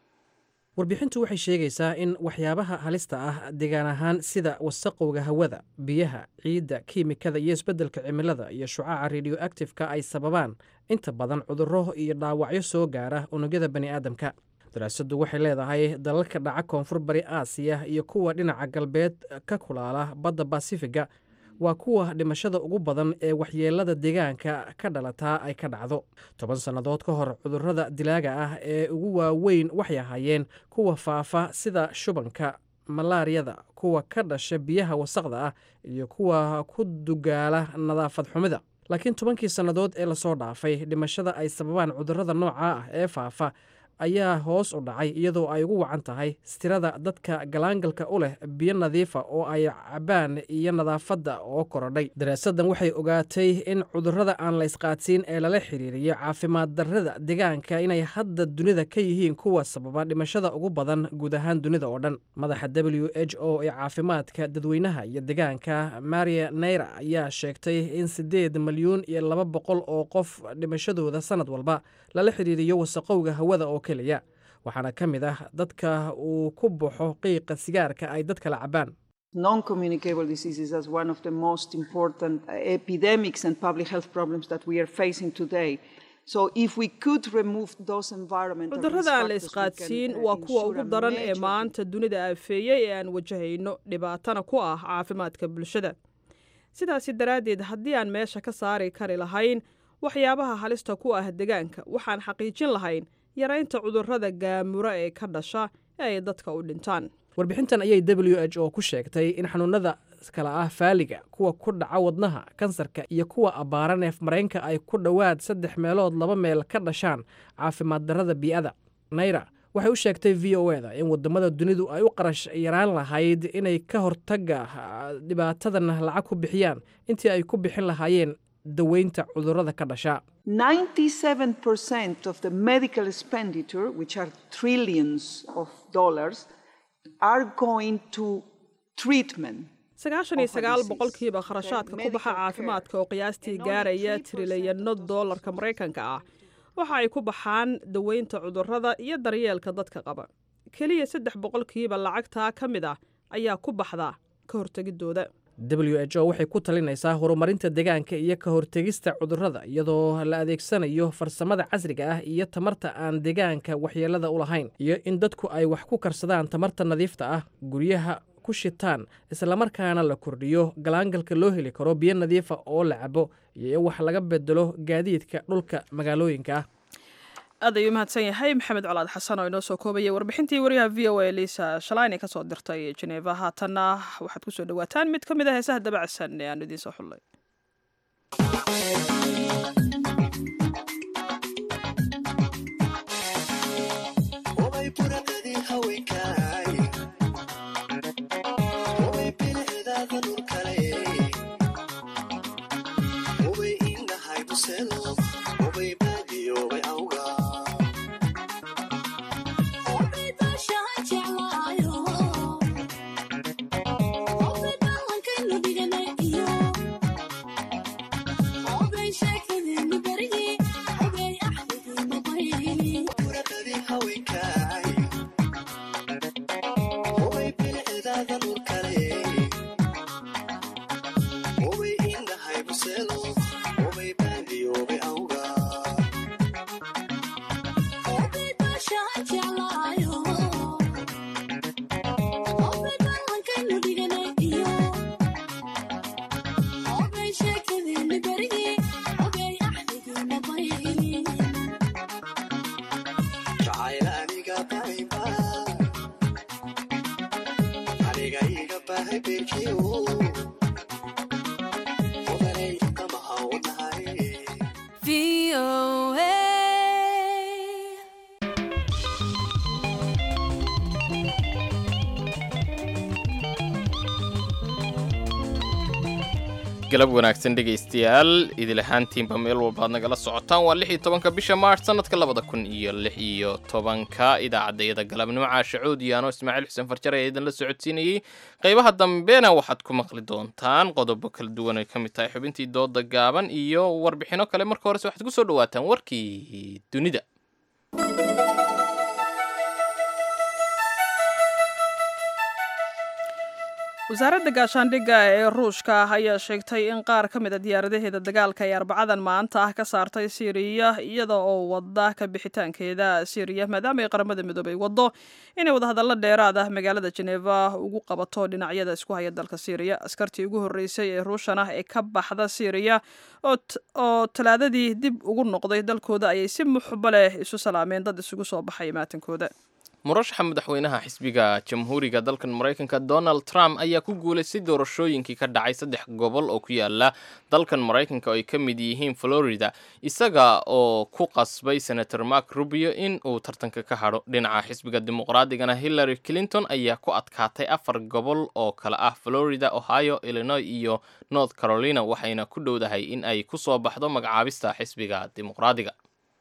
warbixintu waxay sheegaysaa in waxyaabaha halista ah deegaan ahaan sida wasaqowga hawada biyaha ciidda kiimikada iyo isbeddelka cimilada iyo shucaaca radioactifeka ay sababaan inta badan cudurro iyo dhaawacyo soo gaara unugyada bani aadamka daraasaddu waxay leedahay dalalka dhaca koonfur bari aasiya iyo kuwa dhinaca galbeed ka kulaala badda basifiga waa kuwa dhimashada ugu badan ee waxyeelada deegaanka ka dhalataa ay ka dhacdo toban sannadood ka hor cudurrada dilaaga ah ee ugu waaweyn waxay ahaayeen kuwa faafa sida shubanka malaariyada kuwa ka dhasha biyaha wasaqda ah iyo kuwa ku dugaala nadaafad xumida laakiin tobankii sannadood ee lasoo dhaafay dhimashada ay sababaan cudurrada nooca ah ee faafa ayaa hoos u dhacay iyadoo ay ugu wacan tahay stirada dadka galaangalka u leh biyo nadiifa oo ay cabaan iyo nadaafadda oo korodhay daraasaddan waxay ogaatay in cudurrada aan la isqaadsiin ee lala xiriiriyo caafimaad darrada deegaanka inay hadda dunida ka yihiin kuwa sababa dhimashada ugu badan guud ahaan dunida oo dhan madaxa w h o ee caafimaadka dadweynaha iyo deegaanka maria naira ayaa sheegtay in siddeed milyuun iyo laba boqol oo qof dhimashadooda sannad walba lala xiriiriyo wasaqowga hawada oo keliya waxaana ka mid ah dadka uu ku baxo qiiqa sigaarka ay dadkala cabaan Non-communicable diseases as one of the most important epidemics and public health problems that we are facing today. So if we could remove those environmental cudurrada aan la isqaadsiin waa kuwa ugu daran ee maanta dunida aafeeyey ee aan wajahayno dhibaatana ku ah caafimaadka bulshada sidaasi daraaddeed haddii aan meesha ka saari kari lahayn waxyaabaha halista ku ah deegaanka waxaan xaqiijin lahayn yaraynta cudurrada gaamura ee ka dhasha ee ay dadka u dhintaan warbixintan ayay w h o ku sheegtay in xanuunada kala ah faaliga kuwa ku dhaca wadnaha kansarka iyo kuwa abbaara neef mareenka ay ku dhowaad saddex meelood laba meel ka dhashaan caafimaad darrada bii'ada nayra waxay u sheegtay v o e da in wadamada dunidu ay u qarash yaraan lahayd inay ka hortaga dhibaatadan lacag ku bixiyaan intii ay ku bixin lahaayeen daweynta cudurrada ka dhasha 97% of the medical expenditure, which are trillions of dollars, are going to treatment. sagaashan iyo sagaal boqolkiiba kharashaadka ku baxa caafimaadka oo qiyaastii gaaraya trilyanno doolarka maraykanka ah waxa ay ku baxaan daweynta cudurrada iyo daryeelka dadka qaba keliya saddex boqolkiiba lacagtaa ka mid ah ayaa ku baxda ka hortegidooda w h o waxay ku talinaysaa horumarinta deegaanka iyo ka hortegista cudurrada iyadoo la adeegsanayo farsamada casriga ah iyo tamarta aan deegaanka waxyeelada u lahayn iyo in dadku ay wax ku karsadaan tamarta nadiifta ah guryaha ku shitaan islamarkaana la kordhiyo galaangalka loo heli karo biyo nadiifa oo la cabo iyo in wax laga bedelo gaadiidka dhulka magaalooyinka ah aad ayuu mahadsan yahay maxamed colaad xasan oo inoo soo koobayay warbixintii wariyaha v o a liisa shalayne ka soo dirtay jeneva haatanna waxaad ku soo dhowaataan mid ka mid a heesaha dabacsan ee aan idiin soo xullay galab wanaagsan dhegaystayaal idil ahaantiinba meel walba ad nagala socotaan waa lix iyo tobanka bisha maarch sanadka labada kun iyo lix iyo tobanka idaacadayada galabnimo caasha coodiyaano ismaaciil xuseen farjar ayaa idinla socodsiinayey qaybaha dambena waxaad ku maqli doontaan qodobo kala duwan ay ka mid tahay xubintii dooda gaaban iyo warbixino kale marka horese waxaad ku soo dhawaataan warkii dunida wasaaradda gaashaandhigga ee ruushka ah ayaa sheegtay in qaar ka mid a diyaaradaheeda dagaalka ay arbacadan maanta ah ka saartay siiriya iyada oo wada ka bixitaankeeda siiriya maadaama ay qaramada midoobay waddo inay wadahadallo dheeraad ah magaalada jeneva ugu qabato dhinacyada isku haya dalka siiriya askartii ugu horreysay ee ruushan ah ee ka baxda siiriya oo talaadadii dib ugu noqday dalkooda ayay si muxba leh isu salaameen dad isugu soo baxay maatankooda murashaxa madaxweynaha xisbiga jamhuuriga dalkan maraykanka donald trump ayaa ku guulaystay doorashooyinkii ka dhacay saddex gobol oo ku yaala dalkan maraykanka oo ay ka mid yihiin florida isaga oo ku qasbay senator mark rubio in uu tartanka ka hadho dhinaca xisbiga dimuqraadigana hillary clinton ayaa ku adkaatay afar gobol oo kale ah florida ohio illinois iyo north carolina waxayna ku dhowdahay in ay ku soo baxdo magacaabista xisbiga dimuqraadiga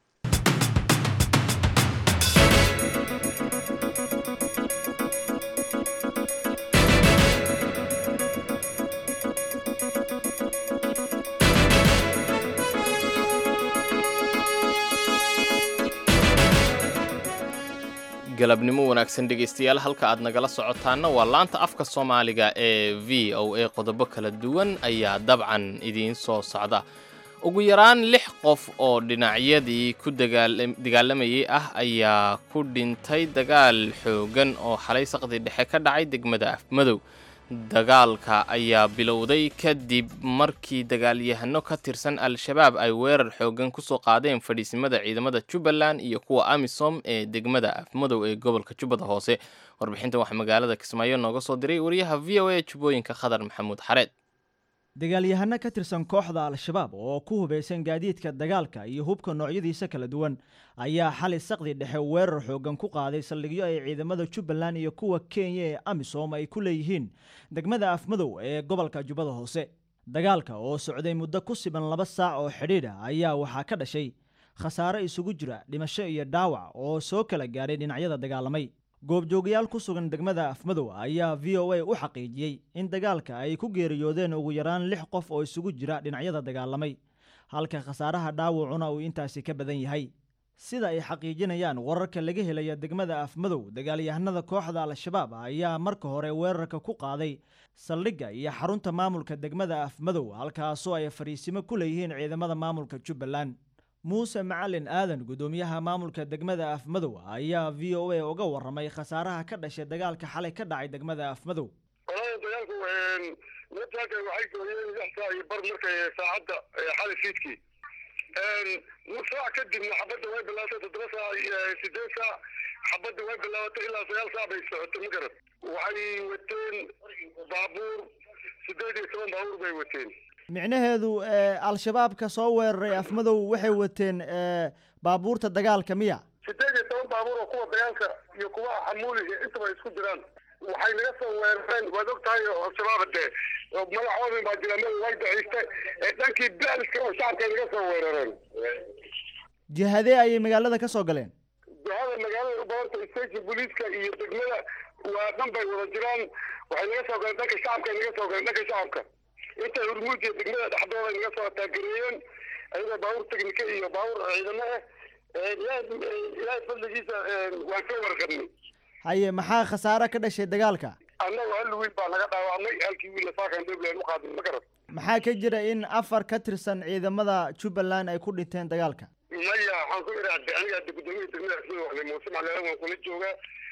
galabnimo wanaagsan dhegaystayaal halka aad nagala socotaanna waa laanta afka soomaaliga ee v o a qodobo kala duwan ayaa dabcan idiin soo socda ugu yaraan lix qof oo dhinacyadii ku dagaalamayay ah ayaa ku dhintay dagaal xoogan oo xalay saqdi dhexe ka dhacay degmada afmadow dagaalka ayaa bilowday kadib markii dagaalyahano ka tirsan al-shabaab ay weerar xoogan kusoo qaadeen fadhiisimada ciidamada jubbaland iyo kuwa amisom ee degmada afmadow ee gobolka jubbada hoose warbixintan waxaa magaalada kismaayo nooga soo diray wariyaha v o a jubbooyinka khadar maxamuud xareed dagaalyahano ka tirsan kooxda al-shabaab oo ku hubaysan gaadiidka dagaalka iyo hubka noocyadiisa kala duwan ayaa xali saqdi dhexe weerar xoogan ku qaaday saldhigyo ay ciidamada jubbaland iyo kuwa kenya ee amisom ay ku leeyihiin degmada afmadow ee gobolka jubbada hoose dagaalka oo socday muddo ku siban laba saac oo xidhiidh ah ayaa waxaa ka dhashay khasaare isugu jira dhimasho iyo dhaawac oo soo kala gaadhay dhinacyada dagaalamay goobjoogayaal ku sugan degmada afmadow ayaa v o a u xaqiijiyey in dagaalka ay ku geeriyoodeen ugu yaraan lix qof oo isugu jira dhinacyada dagaalamay halka khasaaraha dhaawacuna uu intaasi ka badan yahay sida ay xaqiijinayaan wararka laga helaya degmada afmadow dagaalyahanada kooxda al-shabaab ayaa marka hore weerarka ku qaaday saldhigga iyo xarunta maamulka degmada afmadow halkaasoo ay fariisimo ku leeyihiin ciidamada maamulka jubbaland muuse macalin aadan guddoomiyaha maamulka degmada afmadow ayaa v o a uga warramay khasaaraha ka dhashay dagaalka xalay ka dhacay degmada afmadow walahi dagaalku nimanka waxay gooyeen lix saac iyo bar markay saacadda xalay fiidkii nus saac kadibna xabadda way bilaabatay toddoba saac sideed saac xabadda way bilaabatay ilaa sagaal saac bay socotay ma garad waxay wateen baabuur sideed iyo toban baabuur bay wateen micnaheedu al-shabaabka soo weeraray afmadow waxay wateen baabuurta dagaalka miya sideed iyo toban baabuur oo kuwa dagaalka iyo kuwa xamuuliga intaba isku jiraan waxay naga soo weerareen waad og tahay al-shabaab dee magacoodin baa jira meel way daciiste dhankii baaliska oo shacabkay naga soo weerareen jihadee ayay magaalada ka soo galeen jihada magaalada u badanta station booliiska iyo degmada waa dhan bay wada jiraan waxay naga soo galeen dhanka shacabkay naga soo galeen dhanka shacabka intay hurmuud iyo degmada dhexdooda naga soo taagereeyeen ayagoo baabuur teknika iyo baabuur ciidamo ah ilaahay fadligiisa waan ka warqabnay haye maxaa khasaare ka dhashay dagaalka annagu hal wiil baa naga dhaawacmay halkii wiil saakan dowland u qaaday ma garan maxaa ka jira in afar ka tirsan ciidamada jubbaland ay ku dhinteen dagaalka maya waxaan ku iraacday aniga hadda guddoomiyaha degmada asmada waxle muuse macleelan waan kula joogaa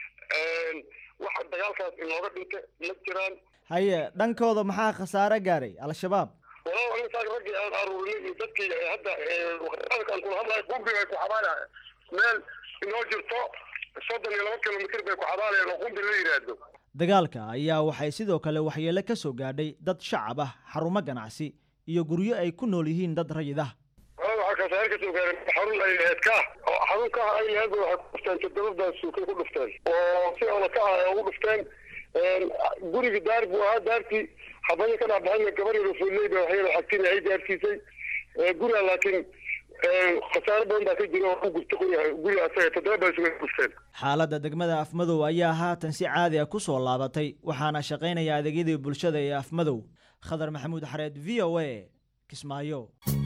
waxa dagaalkaas inooga dhintay ma jiraan haye dhankooda maxaa khasaare gaaray al-shabaab walaal aniga raggii aan aruurinay iyo dadkii hadda waqtiyaadkaan kula hadlayo qumbi bay ku xabaalayan meel inoo jirto soddon iyo laba kilomitr bay ku xabaalayaan oo qumbi la yidhaahdo dagaalka ayaa waxay sidoo kale waxyeelo ka soo gaadhay dad shacab ah xarumo ganacsi iyo guryo ay ku nool yihiin dad rayid ah walaal waxaa khasaare ka soo gaaray xarun ay lahayd ka oo xarun ka ay lahayd waxay ku dhufteen toddoba suukay ku dhufteen oo si ola ka ah ugu dhufteen guriga daar buu ahaa daartii xabadii ka dhacbaxayna gabar yaro fuuley ba waxyada xagtin ay gaarsiisay guriga laakiin khasaare badan baa ka jira oo u gurta guriga asaga toddoba baa isuga gurteen xaaladda degmada afmadow ayaa haatan si caadi ah ku soo laabatay waxaana shaqaynaya adeegyadii bulshada ee afmadow khadar maxamuud xareed v o a kismaayo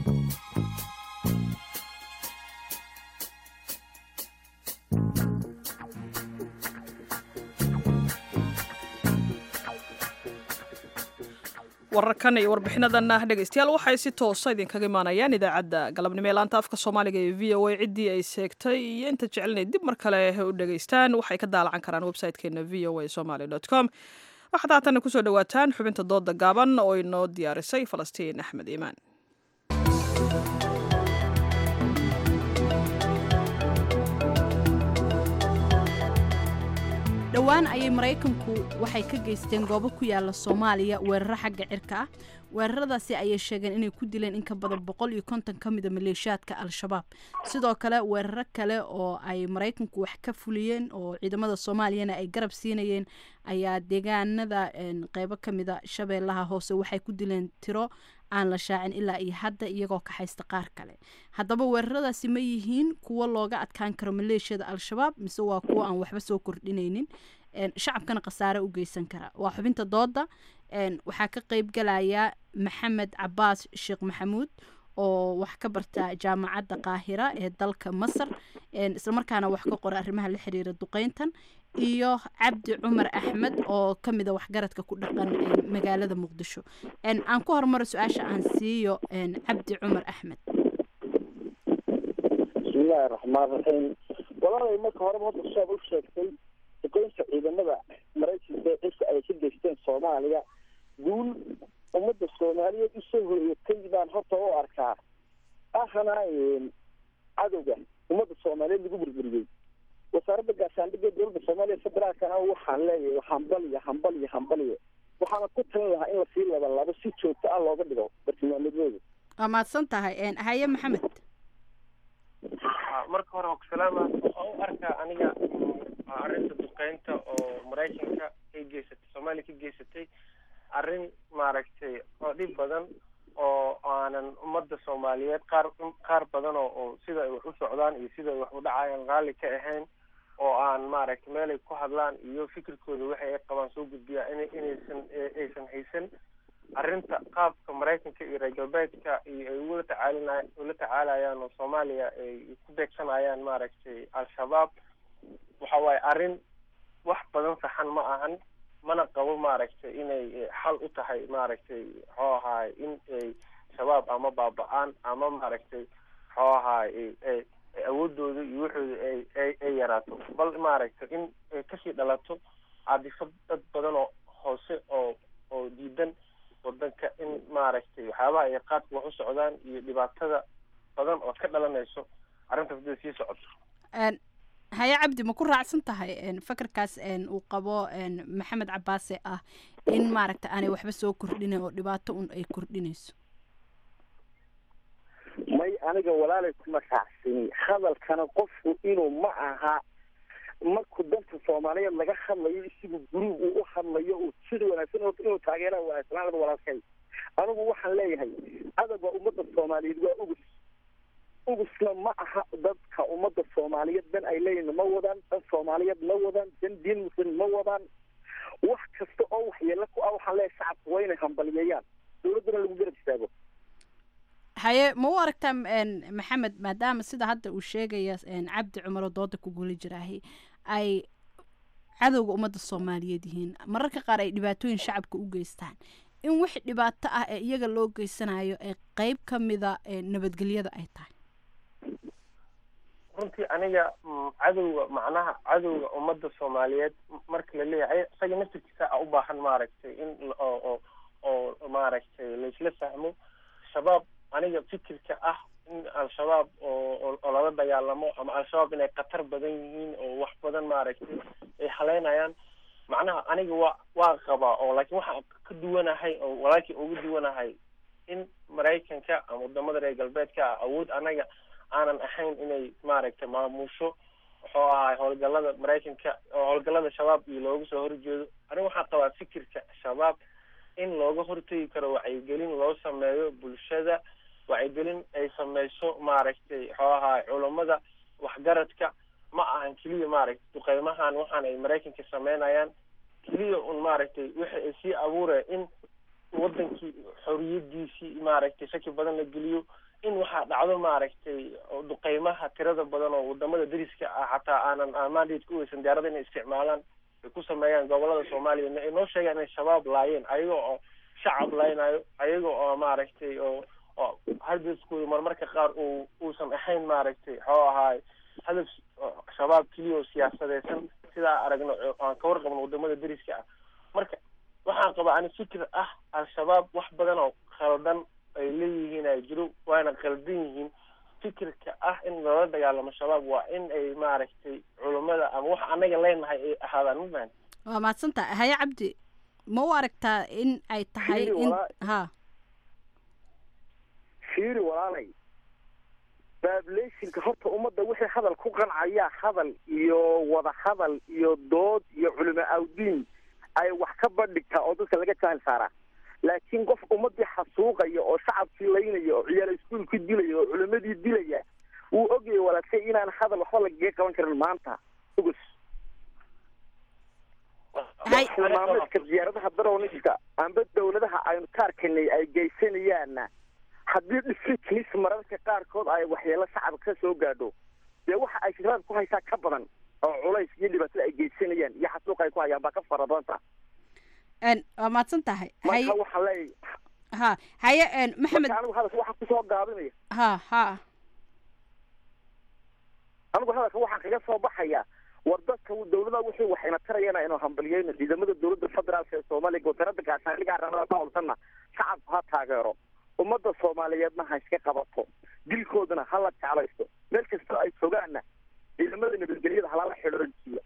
wararkan iyo warbixinadanna dhegeystayaal waxay si toosa idinkaga imaanayaan idaacadda galabnimo ee laanta afka soomaaliga ee v o a ciddii ay seegtay iyo inta jecelnay dib mar kale u dhegeystaan waxay ka daalacan karaan website-keena v o a somaly com waxaad haatanna kusoo dhawaataan xubinta dooda gaaban oo inoo diyaarisay falastiin axmed iimaan dhowaan ayay maraykanku waxay ka geysteen goobo ku yaala soomaaliya weeraro xagga cirka ah weeraradaasi ayay sheegeen inay ku dileen in ka badan boqol iyo konton ka mida maleeshiyaadka al-shabaab sidoo kale weeraro kale oo ay maraykanku wax ka fuliyeen oo ciidamada soomaaliyana ay garab siinayeen ayaa deegaanada qeybo ka mida shabeellaha hoose waxay ku dileen tiro aan la shaacin ilaa iyo hadda iyagoo ka haysta qaar kale haddaba weeraradaasi ma yihiin kuwo looga adkaan karo maleeshiyada al-shabaab mise waa kuwo aan waxba soo kordhinaynin shacabkana khasaare u geysan kara waa xubinta dooda waxaa ka qeyb galaya maxamed cabaas sheekh maxamuud oo wax ka barta jaamacadda qaahira ee dalka masar islamarkaana wax ka qora arrimaha la xiriira duqeyntan iyo cabdi cumar axmed oo ka mida waxgaradka ku dhaqan magaalada muqdisho aan ku horumaro su-aasha aan siiyo cabdi cumar axmed bismillahi raxmaan raxiim walaalay marka horeba hadda shaab u sheegtay duqeynta ciidamada maraykanka ee cisha ay ka geysteen soomaaliya guul ummadda soomaaliyeed usoo horeeyatay baan horta u arkaa ahana cadowga ummadda soomaaliyeed lagu burburiyey wasaaradda gaashaandhigga dowladda soomaaliya federaalkana waxaan leeyahay hambaliyo hambaliyo hambaliyo waxaana ku talin lahaa in lasii labalabo si joogto ah looga dhigo bartilmaameedyooda waa mahadsan tahay haye maxamed marka hore salaama waxaan u arkaa aniga arrinta duqeynta oo maraykanka ka geysatay soomaaliya ka geysatay arrin maaragtay oo dhib badan oo aanan ummadda soomaaliyeed qaar qaar badan oo oo sida ay wax u socdaan iyo sida ay wax u dhacayaan raalli ka ahayn oo aan maaragtay meelay ku hadlaan iyo fikirkooda waxa ay qabaan soo gudbiyaa in inaysan aysan haysan arrinta qaabka maraykanka iyo reer galbeedka iyo ay ula tacaalina ula tacaalayaan oo soomaaliya ay ku beegsanayaan maaragtay al-shabaab waxa waaye arrin wax badan saxan ma ahan mana qabo maaragtay inay xal u tahay maaragtay muxuu ahaay in ay shabaab ama baaba-aan ama maaragtay muxuu ahaay awoodooda iyo waxooda ay ay ay yaraato bal maaragtay in ay kasii dhalato caadifad dad badan oo hoose oo oo diidan wadanka in maaragtay waxyaabaha ay qaadka wax u socdaan iyo dhibaatada badan oo ka dhalanayso arrintaas hadday sii socoto haye cabdi ma ku raacsan tahay fakarkaas uu qabo maxamed cabaase ah in maaragta aanay waxba soo kordhinayn oo dhibaato un ay kordhinayso may aniga walaalay kuma raacsani hadalkana qofku inuu ma aha markuu danta soomaaliyeed laga hadlayo isigu guruub uu u hadlayo uu sida wanaagsan horta inuu taageera wanaagsanaalada walaalkay anigu waxaan leeyahay adag waa ummadda soomaaliyeed waa ugus ugusna ma aha dadka ummadda soomaaliyeed dan ay leeyihin ma wadaan dan soomaaliyeed ma wadaan dan diin muslim ma wadaan wax kasta oo waxyeelo ku ah waxaan leeyahay shacabka waa inay hambaliyeeyaan dowladdana lagu garab istaago haye ma u aragtaa maxamed maadaama sida hadda uu sheegaya cabdi cumar oo dooda ku guli jiraahi ay cadowga ummadda soomaaliyeed yihiin mararka qaar ay dhibaatooyin shacabka u geystaan in wix dhibaato ah ee iyaga loo geysanayo ee qeyb ka mida nabadgelyada ay tahay runtii aniga cadowga macnaha cadowga ummadda soomaaliyeed marka la leeyahay isaga naftirkiisa a u baahan maaragtay in oo oo maaragtay laisla fahmo shabaab aniga fikirka ah in al-shabaab oo oo lala dagaalamo ama al-shabaab inay khatar badan yihiin oo wax badan maaragtay ay haleynayaan macnaha aniga waa waa qabaa oo laakiin waxaan ka duwanahay oo walaalkii uga duwanahay in maraykanka ama wadamada reer galbeedka ah awood anaga aanan ahayn inay maaragtay maamusho wuxuu ahay howlgalada maraykanka oo howlgalada shabaab iyo looga soo horjeedo aniga waxaan qabaa fikirka shabaab in looga hortegi karo wacyigelin loo sameeyo bulshada wacyigelin ay sameyso maaragtay muxuu ahaay culammada waxgaradka ma ahan keliya maaragtay duqeymahan waxaan ay maraykanka sameynayaan keliya un maaragtay wixi ay sii abuuraya in wadankii xoriyadiisii maaragtay shaki badan la geliyo in waxaa dhacdo maaragtay duqeymaha tirada badan oo wadamada dariska ah xataa aanan amaandeed ku weysan diyaarada inay isticmaalaan ay ku sameeyaan gobolada soomaaliya ay noo sheegaan inay shabaab laayeen ayaga oo shacab laynayo ayaga oo maaragtay oo oo hadafkooda marmarka qaar uu uusan ahayn maaragtay muxuu ahaay hadaf shabaab keliya oo siyaasadeysan sidaa aragno aan ka warqabno wadamada dariska ah marka waxaan qabaa ani fikir ah al-shabaab wax badan oo khaldan ay leeyihiin ay jiro waana khaldan yihiin fikirka ah in loola dagaalamo shabaab waa in ay maaragtay culummada ama wax anaga leenahay ay ahaadaan ma fahan waa mahadsantaha haye cabdi ma u aragtaa in ay tahay in ha fiiri walaalay bablationka horta ummadda wixii hadal ku qancaya hadal iyo wada hadal iyo dood iyo culimo awdiin ay wax ka bandhigtaa oo dadka laga jahil saaraa laakiin qof ummadii xasuuqaya oo shacabkii laynaya oo ciyaal iskuolkii dilaya oo culimadii dilaya wuu ogayay walaashay inaan hadal waxba lagaga qaban karin maanta ugus barnaamijka diyaaradaha daroniska amba dawladaha aynu ka arkanay ay geysanayaanna haddii dhisiknis mararka qaarkood ay waxyeelo shacabka ka soo gaadho dee waxa ay shirada ku haysaa ka badan oo culays iyo dhibaatada ay geysanayaan iyo xasuuq ay ku hayaan baa ka fara badanta waa mahadsan tahay marka waxaan leeyahay ha haye maxamed marka anigu hadalka waxaan kusoo gaabinaya ha ha anigu hadalka waxaan kaga soo baxaya war dadka dawlada wixii waxayna tarayana inuu hambaliyeyno ciidamada dawladda federaalka ee soomaaliya gootarada gaashaaniga arrimada ka howlsanna shacabku ha taageero ummadda soomaaliyeedna ha iska qabato dilkoodana ha la jeclaysto meel kastoo ay joogaanna ciidamada nabadgelyada halala xidhojiyo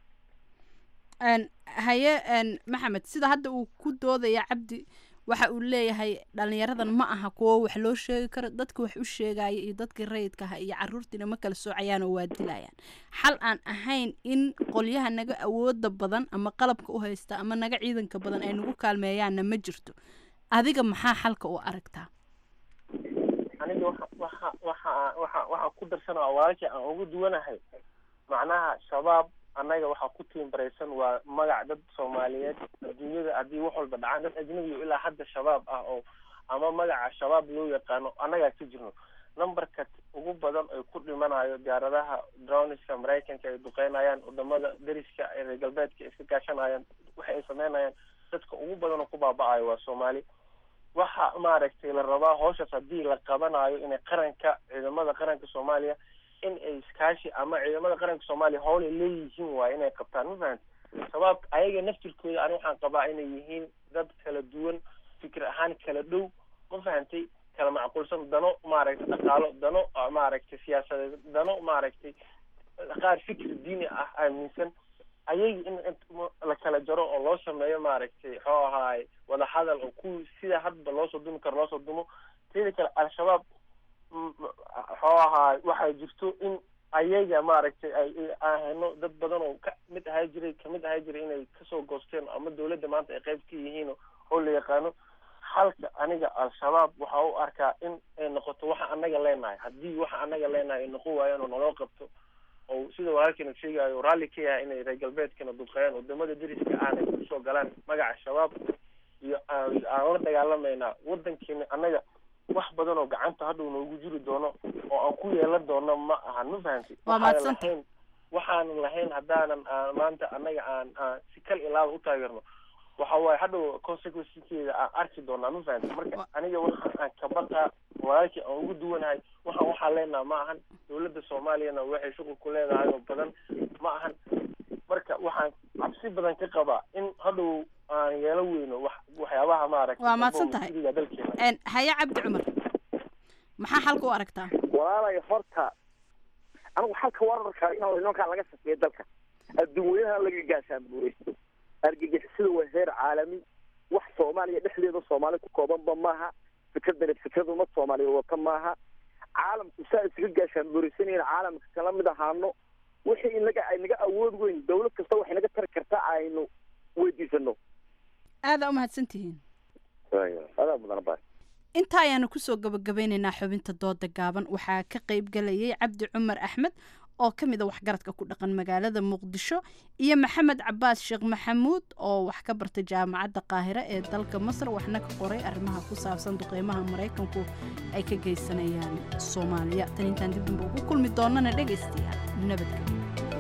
haye maxamed sida hadda uu ku doodaya cabdi waxa uu leeyahay dhalinyaradan ma aha kuwo wax loo sheegi karo dadka wax u sheegaya iyo dadkii rayidka aha iyo caruurtiina ma kala soocayaan oo waa dilayaan xal aan ahayn in qolyaha naga awooda badan ama qalabka u haysta ama naga ciidanka badan ay nagu kaalmeeyaanna ma jirto adiga maxaa xalka u aragtaa aniga waxa waxa waxa waxa waxaan ku darsanaa walaalkii aan ugu duwanahay macnaha shabaab annaga waxaa ku tiimbaraysan waa magac dad soomaaliyeed adduunyada haddii wax walba dhacaan dad ajnabiga ilaa hadda shabaab ah oo ama magaca shabaab loo yaqaano annagaa ka jirno numberka ugu badan ay ku dhimanayo diyaaradaha droniska maraykanka ay duqeynayaan wadamada deriska ee reer galbeedka ay iska gaashanayaan waxa ay sameynayaan dadka ugu badan oo ku baaba-ayo waa soomaali waxa maaragtay la rabaa hawshaas haddii la qabanayo inay qaranka ciidamada qaranka soomaaliya in ay iskaashi ama ciidamada qaranka soomaaliya howlay leeyihiin waaye inay qabtaan ma fahamti shabaab ayaga naftirkooda ani waxaan qabaa inay yihiin dad kala duwan fikir ahaan kala dhow ma fahantay kala macquulsan dano maaragtay dhaqaalo dano maaragtay siyaasadeed dano maaragtay qaar fikir diini ah aaminsan ayaga in la kala jaro oo loo sameeyo maaragtay xoo ahaay wadahadal oo ku sida hadba loosoo dumi karo loosoo dumo teeda kale al-shabaab xoo ahaay waxaa jirto in ayaga maaragtay ay ahayno dad badan oo ka mid ahaa jiray kamid ahaa jiray inay kasoo goosteen ama dawladda maanta ay qayb ka yihiin oo la yaqaano halka aniga al-shabaab waxa u arkaa in ay noqoto waxa anaga leenahay haddii waxa anaga leenahay ay noqon waayaan oo naloo qabto oo sida walaalkeena sheegayo raalli ka yahay inay reer galbeedkana dulqeeyaan wadamada deriska aanay kusoo galaan magaca shabaab iyo aan la dagaalamaynaa wadankeena annaga wax badan oo gacanta hadhow noogu jiri doono oo aan ku yeelan doono ma ahan ma fahamti Waa mahadsan lahayn waxaanan lahayn haddaanan aan maanta annaga aan aan si kal ilaaba u taageerno waxa waaye hadhow consequencekeeda aan arki doonaa ma fahamti marka aniga waxa aan ka baqaa walaalkii aan ugu duwanahay waxaan waxaa leenaha ma ahan dawladda soomaaliyana waxay shuqul ku leedahay oo badan ma ahan marka waxaan cabsi badan ka qabaa in hadhow aan yeelo weyno wax waxyaabaha maaragtay waa mahadsan tahay sida dalkeena Een, haye cabdi cumar maxaa xalka u aragtaa walaalay horta anigu xalka wararka in nimankaa laga safiyo dalka adduunweynaha laga gaashaanbuuraysto argagixisada waa heer caalami wax soomaaliya dhexdeeda soomaali ku koobanba maaha fikradani fikrad umad soomaaliya wata maaha caalamku saa isaga gaashaanbuuraysanayeen caalamka kala mid ahaano wixii inaga ay naga awood weyn dawlad kasta waxay naga tari kartaa aynu weydiisano aadaa u mahadsan tihiin adaa mudana baa intaa ayaanu kusoo gabagabeynaynaa xubinta dooda gaaban waxaa ka qayb galayay cabdi cumar axmed oo ka mid a waxgaradka ku dhaqan magaalada muqdisho iyo maxamed cabaas sheekh maxamuud oo wax ka bartay jaamacadda qaahire ee dalka masar waxna ka qoray arrimaha ku saabsan duqeymaha maraykanku ay ka geysanayaan soomaaliya tan intaan dib damba ugu kulmi doonana dhegaystayaal nabadgelyo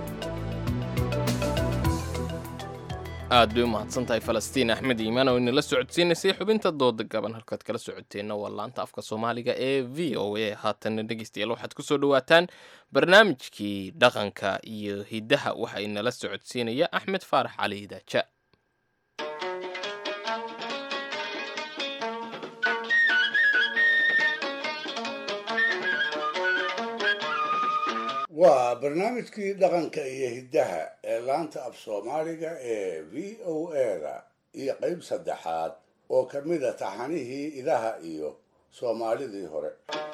aad bay u mahadsan tahay falastiin axmed iimaan oo inala socodsiinaysay xubinta dooda gaban halkaad kala socoteenna waa laanta afka soomaaliga ee v o a haatanna dhegeystayaal waxaad kusoo dhawaataan barnaamijkii dhaqanka iyo hiddaha waxa inala socodsiinaya axmed faarax cali daaja waa barnaamijkii dhaqanka iyo hiddaha ee laanta af soomaaliga ee v o a-da iyo qayb saddexaad oo ka mid a taxanihii idaha iyo soomaalidii hore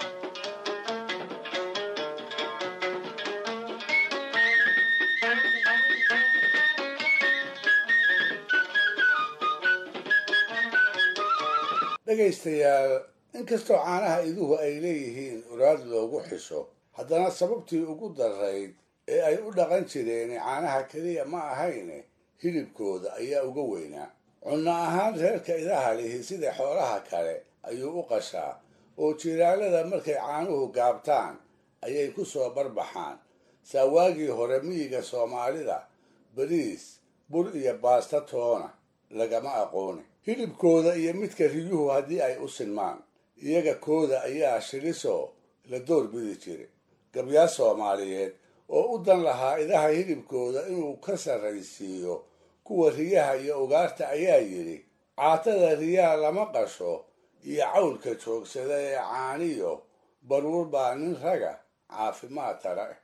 dhegaystayaal inkastoo caanaha iduhu ay leeyihiin uraad loogu xisho haddana sababtii ugu darayd ee ay u dhaqan jireen caanaha keliya ma ahayne hilibkooda ayaa uga weynaa cunno ahaan reerka idaha lihi sida xoolaha kale ayuu u qashaa oo jiraalada markay caanuhu gaabtaan ayay ku soo barbaxaan saa waagii hore miyiga soomaalida bariis bur iyo baasta toona lagama aqooni hilibkooda iyo midka riyuhu haddii ay u sinmaan iyaga kooda ayaa shilisoo la door bidi jiray gabyaa soomaaliyeed oo u dan lahaa idaha hilibkooda inuu ka sarraysiiyo kuwa riyaha iyo ugaarta ayaa yidhi caatada riyaha lama qasho iyo cawlka joogsada ee caaniyo baruur baa nin raga caafimaad tara eh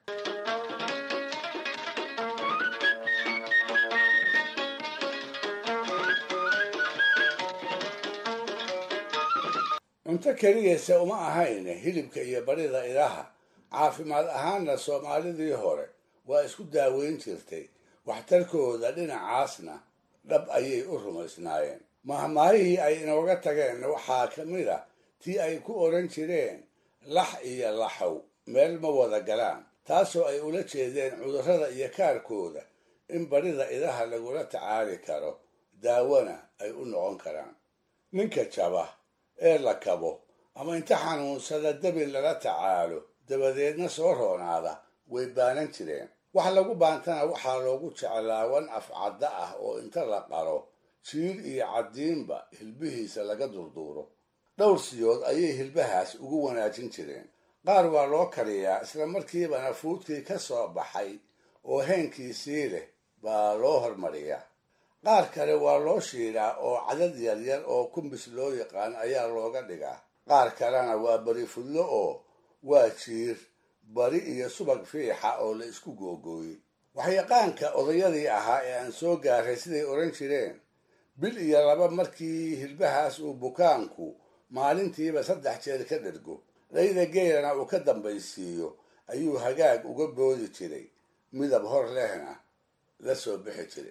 cunto keliyase uma ahayne hilibka iyo barida idaha caafimaad ahaanna soomaalidii hore waa isku daaweyn jirtay waxtarkooda dhinacaasna dhab ayay u rumaysnaayeen mahmaahihii ay inooga tageen waxaa ka mid a tii ay ku odhan jireen lax iyo laxow meel ma wada galaan taasoo ay ula jeedeen cudurrada iyo kaarkooda in barida idaha lagula tacaali karo daawana ay u noqon karaan ninka jaba ee la kabo ama inta xanuunsada dabin lala tacaalo dabadeedna soo roonaada way baanan jireen wax lagu baantana waxaa loogu jeclaawan afcadda ah oo inta la qaro jiir iyo caddiinba hilbihiisa laga durduuro dhowr siyood ayay hilbahaas ugu wanaajin jireen qaar waa loo kariyaa isla markiibana fuudkii ka soo baxay oo heenkiisii leh baa loo hormariyaa qaar kale waa loo shiidaa oo cadad yaryar oo kumbis loo yaqaan ayaa looga dhigaa qaar kalena waa bari fudlo oo waa jiir bari iyo subag fiixa oo la isku googooyey waxyaqaanka odayadii ahaa ee aan soo gaaray siday odhan jireen bil iyo laba markii hilbahaas uu bukaanku maalintiiba saddex jeer ka dhergo dhayda geelana uu ka dambaysiiyo ayuu hagaag uga boodi jiray midab hor lehna la soo bixi jiray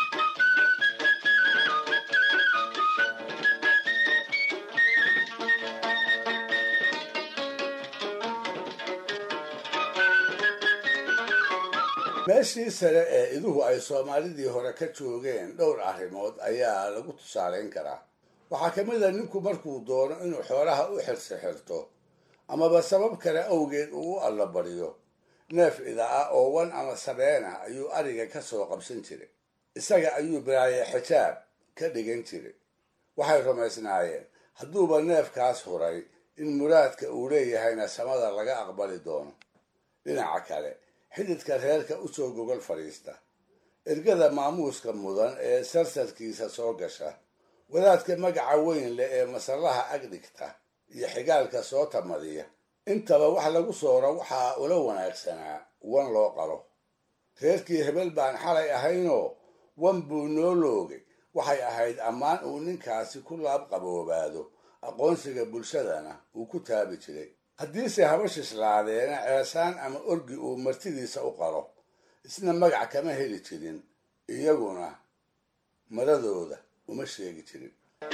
meeshii sare ee iduhu ay soomaalidii hore ka joogeen dhowr arrimood ayaa lagu tusaalayn karaa waxaa ka mid a ninku markuu doono inuu xoolaha u xirsi xirto amaba sabab kale awgeed uu u allabariyo neef ida ah oo wan ama sabeena ayuu ariga ka soo qabsan jiray isaga ayuu bilaaye xijaab ka dhigan jiray waxay rumaysnaayeen hadduuba neefkaas huray in muraadka uu leeyahayna samada laga aqbali doono dhinaca kale xididka reerka u soo gogol fadhiista ergada maamuuska mudan ee sarsarkiisa soo gasha wadaadka magaca weyn leh ee masallaha ag dhigta iyo xigaalka soo tamadiya intaba wax lagu sooro waxaa ula wanaagsanaa wan loo qalo reerkii hebel baan xalay ahaynoo wan buu noo loogay waxay ahayd ammaan uu ninkaasi ku laab qaboobaado aqoonsiga bulshadana uu ku taabi jiray haddiise haba shislaadeena ceesaan ama orgi uu martidiisa u qalo isna magac kama heli jirin iyaguna maradooda uma sheegi jirin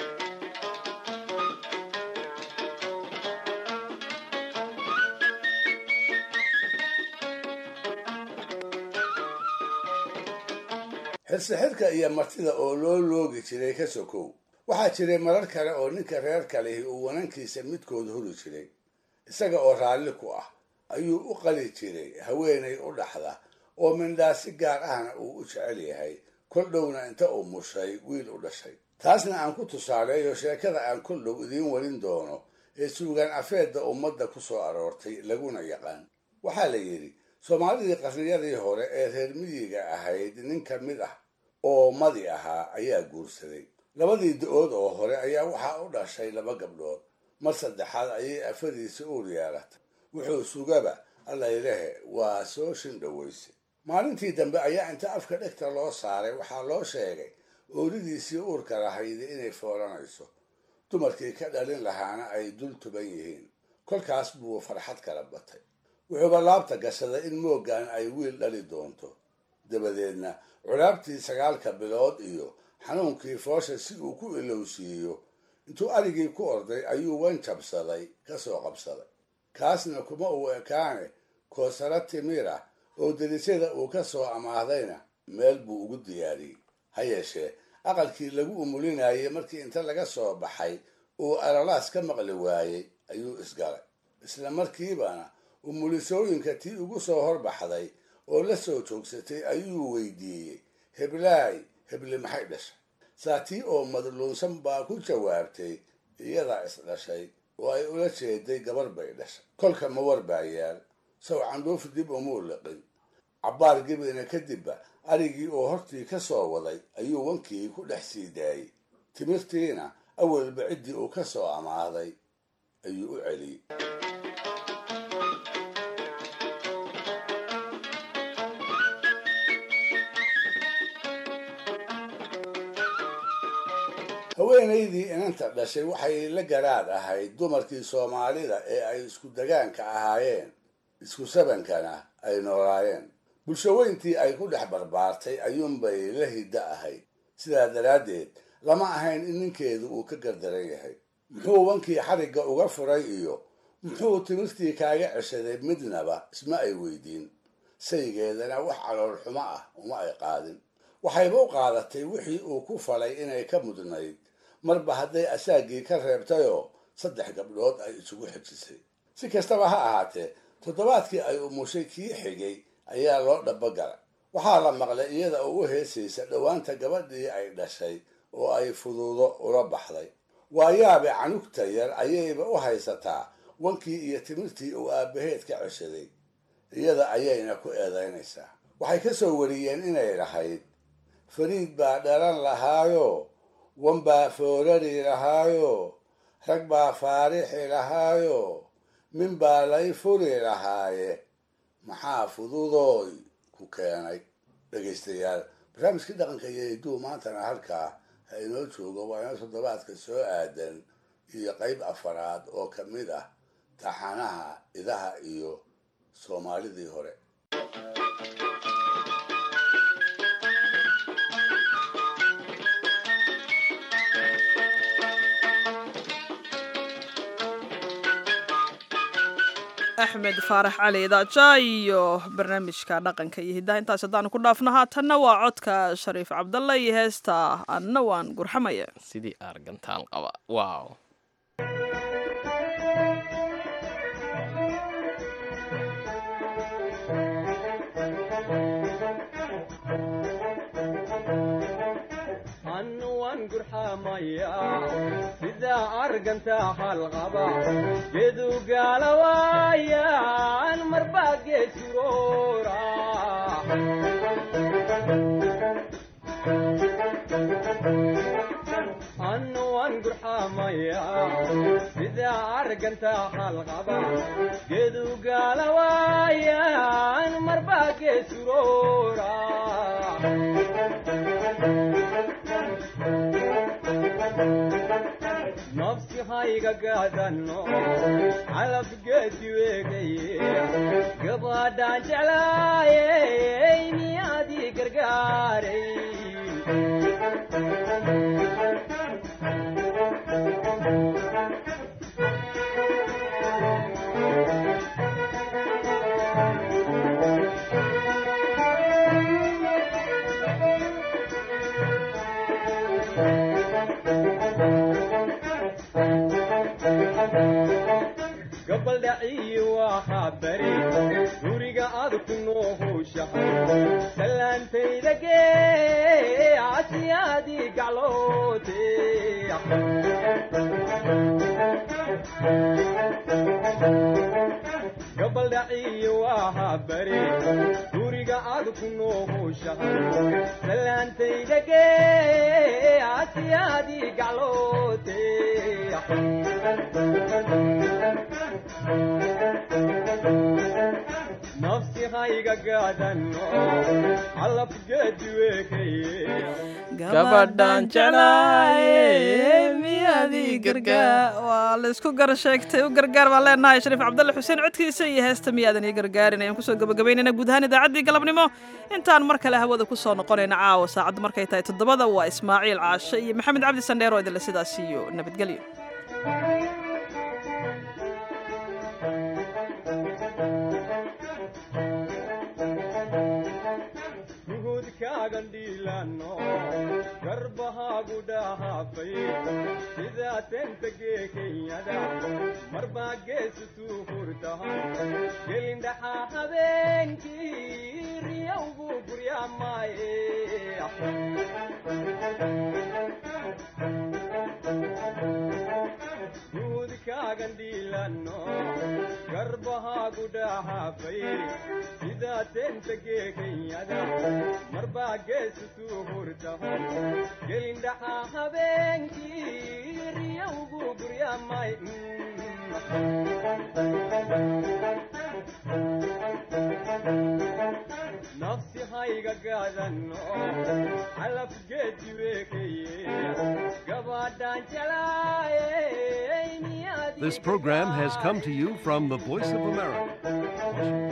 xirsixirka iyo martida oo loo loogi jiray ka sokow waxaa jiray marar kale oo ninka reer kalihi uu wanankiisa midkood huri jiray isaga oo raalli ku ah ayuu u qali jiray haweenay u dhaxda oo mindhaa si gaar ahna uu u jecel yahay kol dhowna inta uu mushay wiil u dhashay taasna aan ku tusaaleeyo sheekada aan kol dhow idiin warin doono ee suugaan afeedda ummadda ku soo aroortay laguna yaqaan waxaa la yidhi soomaalidii qarniyadii hore ee reer miyiga ahayd nin ka mid ah oo madi ahaa ayaa guursaday labadii da-ood oo hore ayaa waxaa u dhashay laba gabdhood mar saddexaad ayay afadiisa uur yeelatay wuxuu sugaba allaylehe waa soo shindhoweyse maalintii dambe ayaa inta afka dhegta loo saaray waxaa loo sheegay oolidiisii uurka lahaydi inay foolanayso dumarkii ka dhalin lahaana ay dul tuban yihiin kolkaas buu farxad kala batay wuxuuba laabta gashaday in mooggan ay wiil dhali doonto dabadeedna culaabtii sagaalka bilood iyo xanuunkii foosha si uu ku ilowsiiyo intuu arigii ku orday ayuu wan jabsaday ka soo qabsaday kaasna kuma uu ekaane koosaro timir ah oo delisyada uu ka soo amaahdayna meel buu ugu diyaariyey ha yeeshee aqalkii lagu umulinayay markii inta laga soo baxay uu alalaas ka maqli waayey ayuu isgalay isla markiibana umulisooyinka tii ugu soo horbaxday oo la soo joogsatay ayuu weydiiyey heblaay hebli maxay dhashay saa tii oo madluunsan baa ku jawaabtay iyadaa is dhashay oo ay ula jeeday gabar bay dhashay kolka ma war baa yaal saw candhuuf dib umuu liqin cabbaar gebina kadibba arigii oo hortii ka soo waday ayuu wankii ku dhex sii daayey timirtiina awalba ciddii uu ka soo amaaday ayuu u celiyey haweenaydii inanta dhashay waxay la garaad ahayd dumarkii soomaalida ee ay isku dagaanka ahaayeen isku sabankana ay noolaayeen bulshaweyntii ay ku dhex barbaartay ayuunbay la hiddo ahayd sidaa daraaddeed lama ahayn in ninkeedu uu ka gardaran yahay muxuu wankii xarigga uga furay iyo muxuu timirtii kaaga ceshaday midnaba isma ay weydiin saygeedana wax calool xumo ah uma ay qaadin waxayba u qaadatay wixii uu ku falay inay ka mudnayd marba hadday asaagii ka reebtayoo saddex gabdhood ay isugu xejisay si kastaba ha ahaatee toddobaadkii ay umushay kii xigay ayaa loo dhabogalay waxaa la maqlay iyada oo u heesaysa dhowaanta gabadhii ay dhashay oo ay fuduudo ula baxday waayaabe canugta yar ayayba u haysataa wankii iyo timirtii uu aabbaheed ka ceshaday iyada ayayna ku eedaynaysaa waxay ka soo wariyeen inay lahayd fariid baa dhalan lahaayo wan baa foorari lahaayo rag baa faarixi lahaayo min baa lay furi lahaaye maxaa fududooy ku keenay dhegaystayaal barnaamijkii dhaqanka iyo hidduu maantana halkaa ha inoo joogo waa ina toddobaadka soo aadan iyo qayb afaraad oo ka mid ah taxanaha idaha iyo soomaalidii hore axmed faarax cali idaaja iyo barnaamijka dhaqanka iyo hiddaha intaas haddaanu ku dhaafno haatanna waa codka shariif cabdalle iyo heesta anna waan gurxamaya sidii argantaal qaba waaw sida arganta halqaba gedu gaalawaayan marba geesuroora annuwan gurxamaya sida arganta halqaba gedu gaalawaayan marba geesuroora nafsi hayga gaadano calabgeedi weegaye gabadhaan jeclaayey miyaadii gargaaray gabaldhaciyi waa bari guriga aad ku noohowshahay salaantayda gee asiyaadii gacloote gabaldhaciyi waa bari guriga aad ku noohowshahay salaantayda gee asiyaadii gacloote nafsi hayga gaadano calabgeedi weekaye gabadhaan jeclaaye miyadii gargaar waa laysku gar sheegtay u gargaar baan leenahay shariif cabdalle xuseen codkiisa iyo heesta miyaadan ii gargaarin ayaan kusoo gabagabaynayna guud ahaan idaacaddii galabnimo intaan mar kale hawada ku soo noqonayna caawa saacaddu markay tahay toddobada waa ismaaciil caashe iyo maxamed cabdi sandheer oo idinle sidaas iyo nabadgelyo nuhudkaagan dhiilano garbahaagu dhahaafay sidaa tenta gee kenyada marbaa geesu tuu hurtahan gelindhaxaa habeenkii riyowgu guryaamaaye nuhudkaagan dhiilano garbahaagu dhahaafay sidaa tenta gee kenyada marbaa geesu tuu hurtahan gelindhaxaa habeenkii riyowgu guryaamay nafsi hayga gaadano calabgeedi weekaye gabadhaan jelaayey This program has come to you from the Voice of America.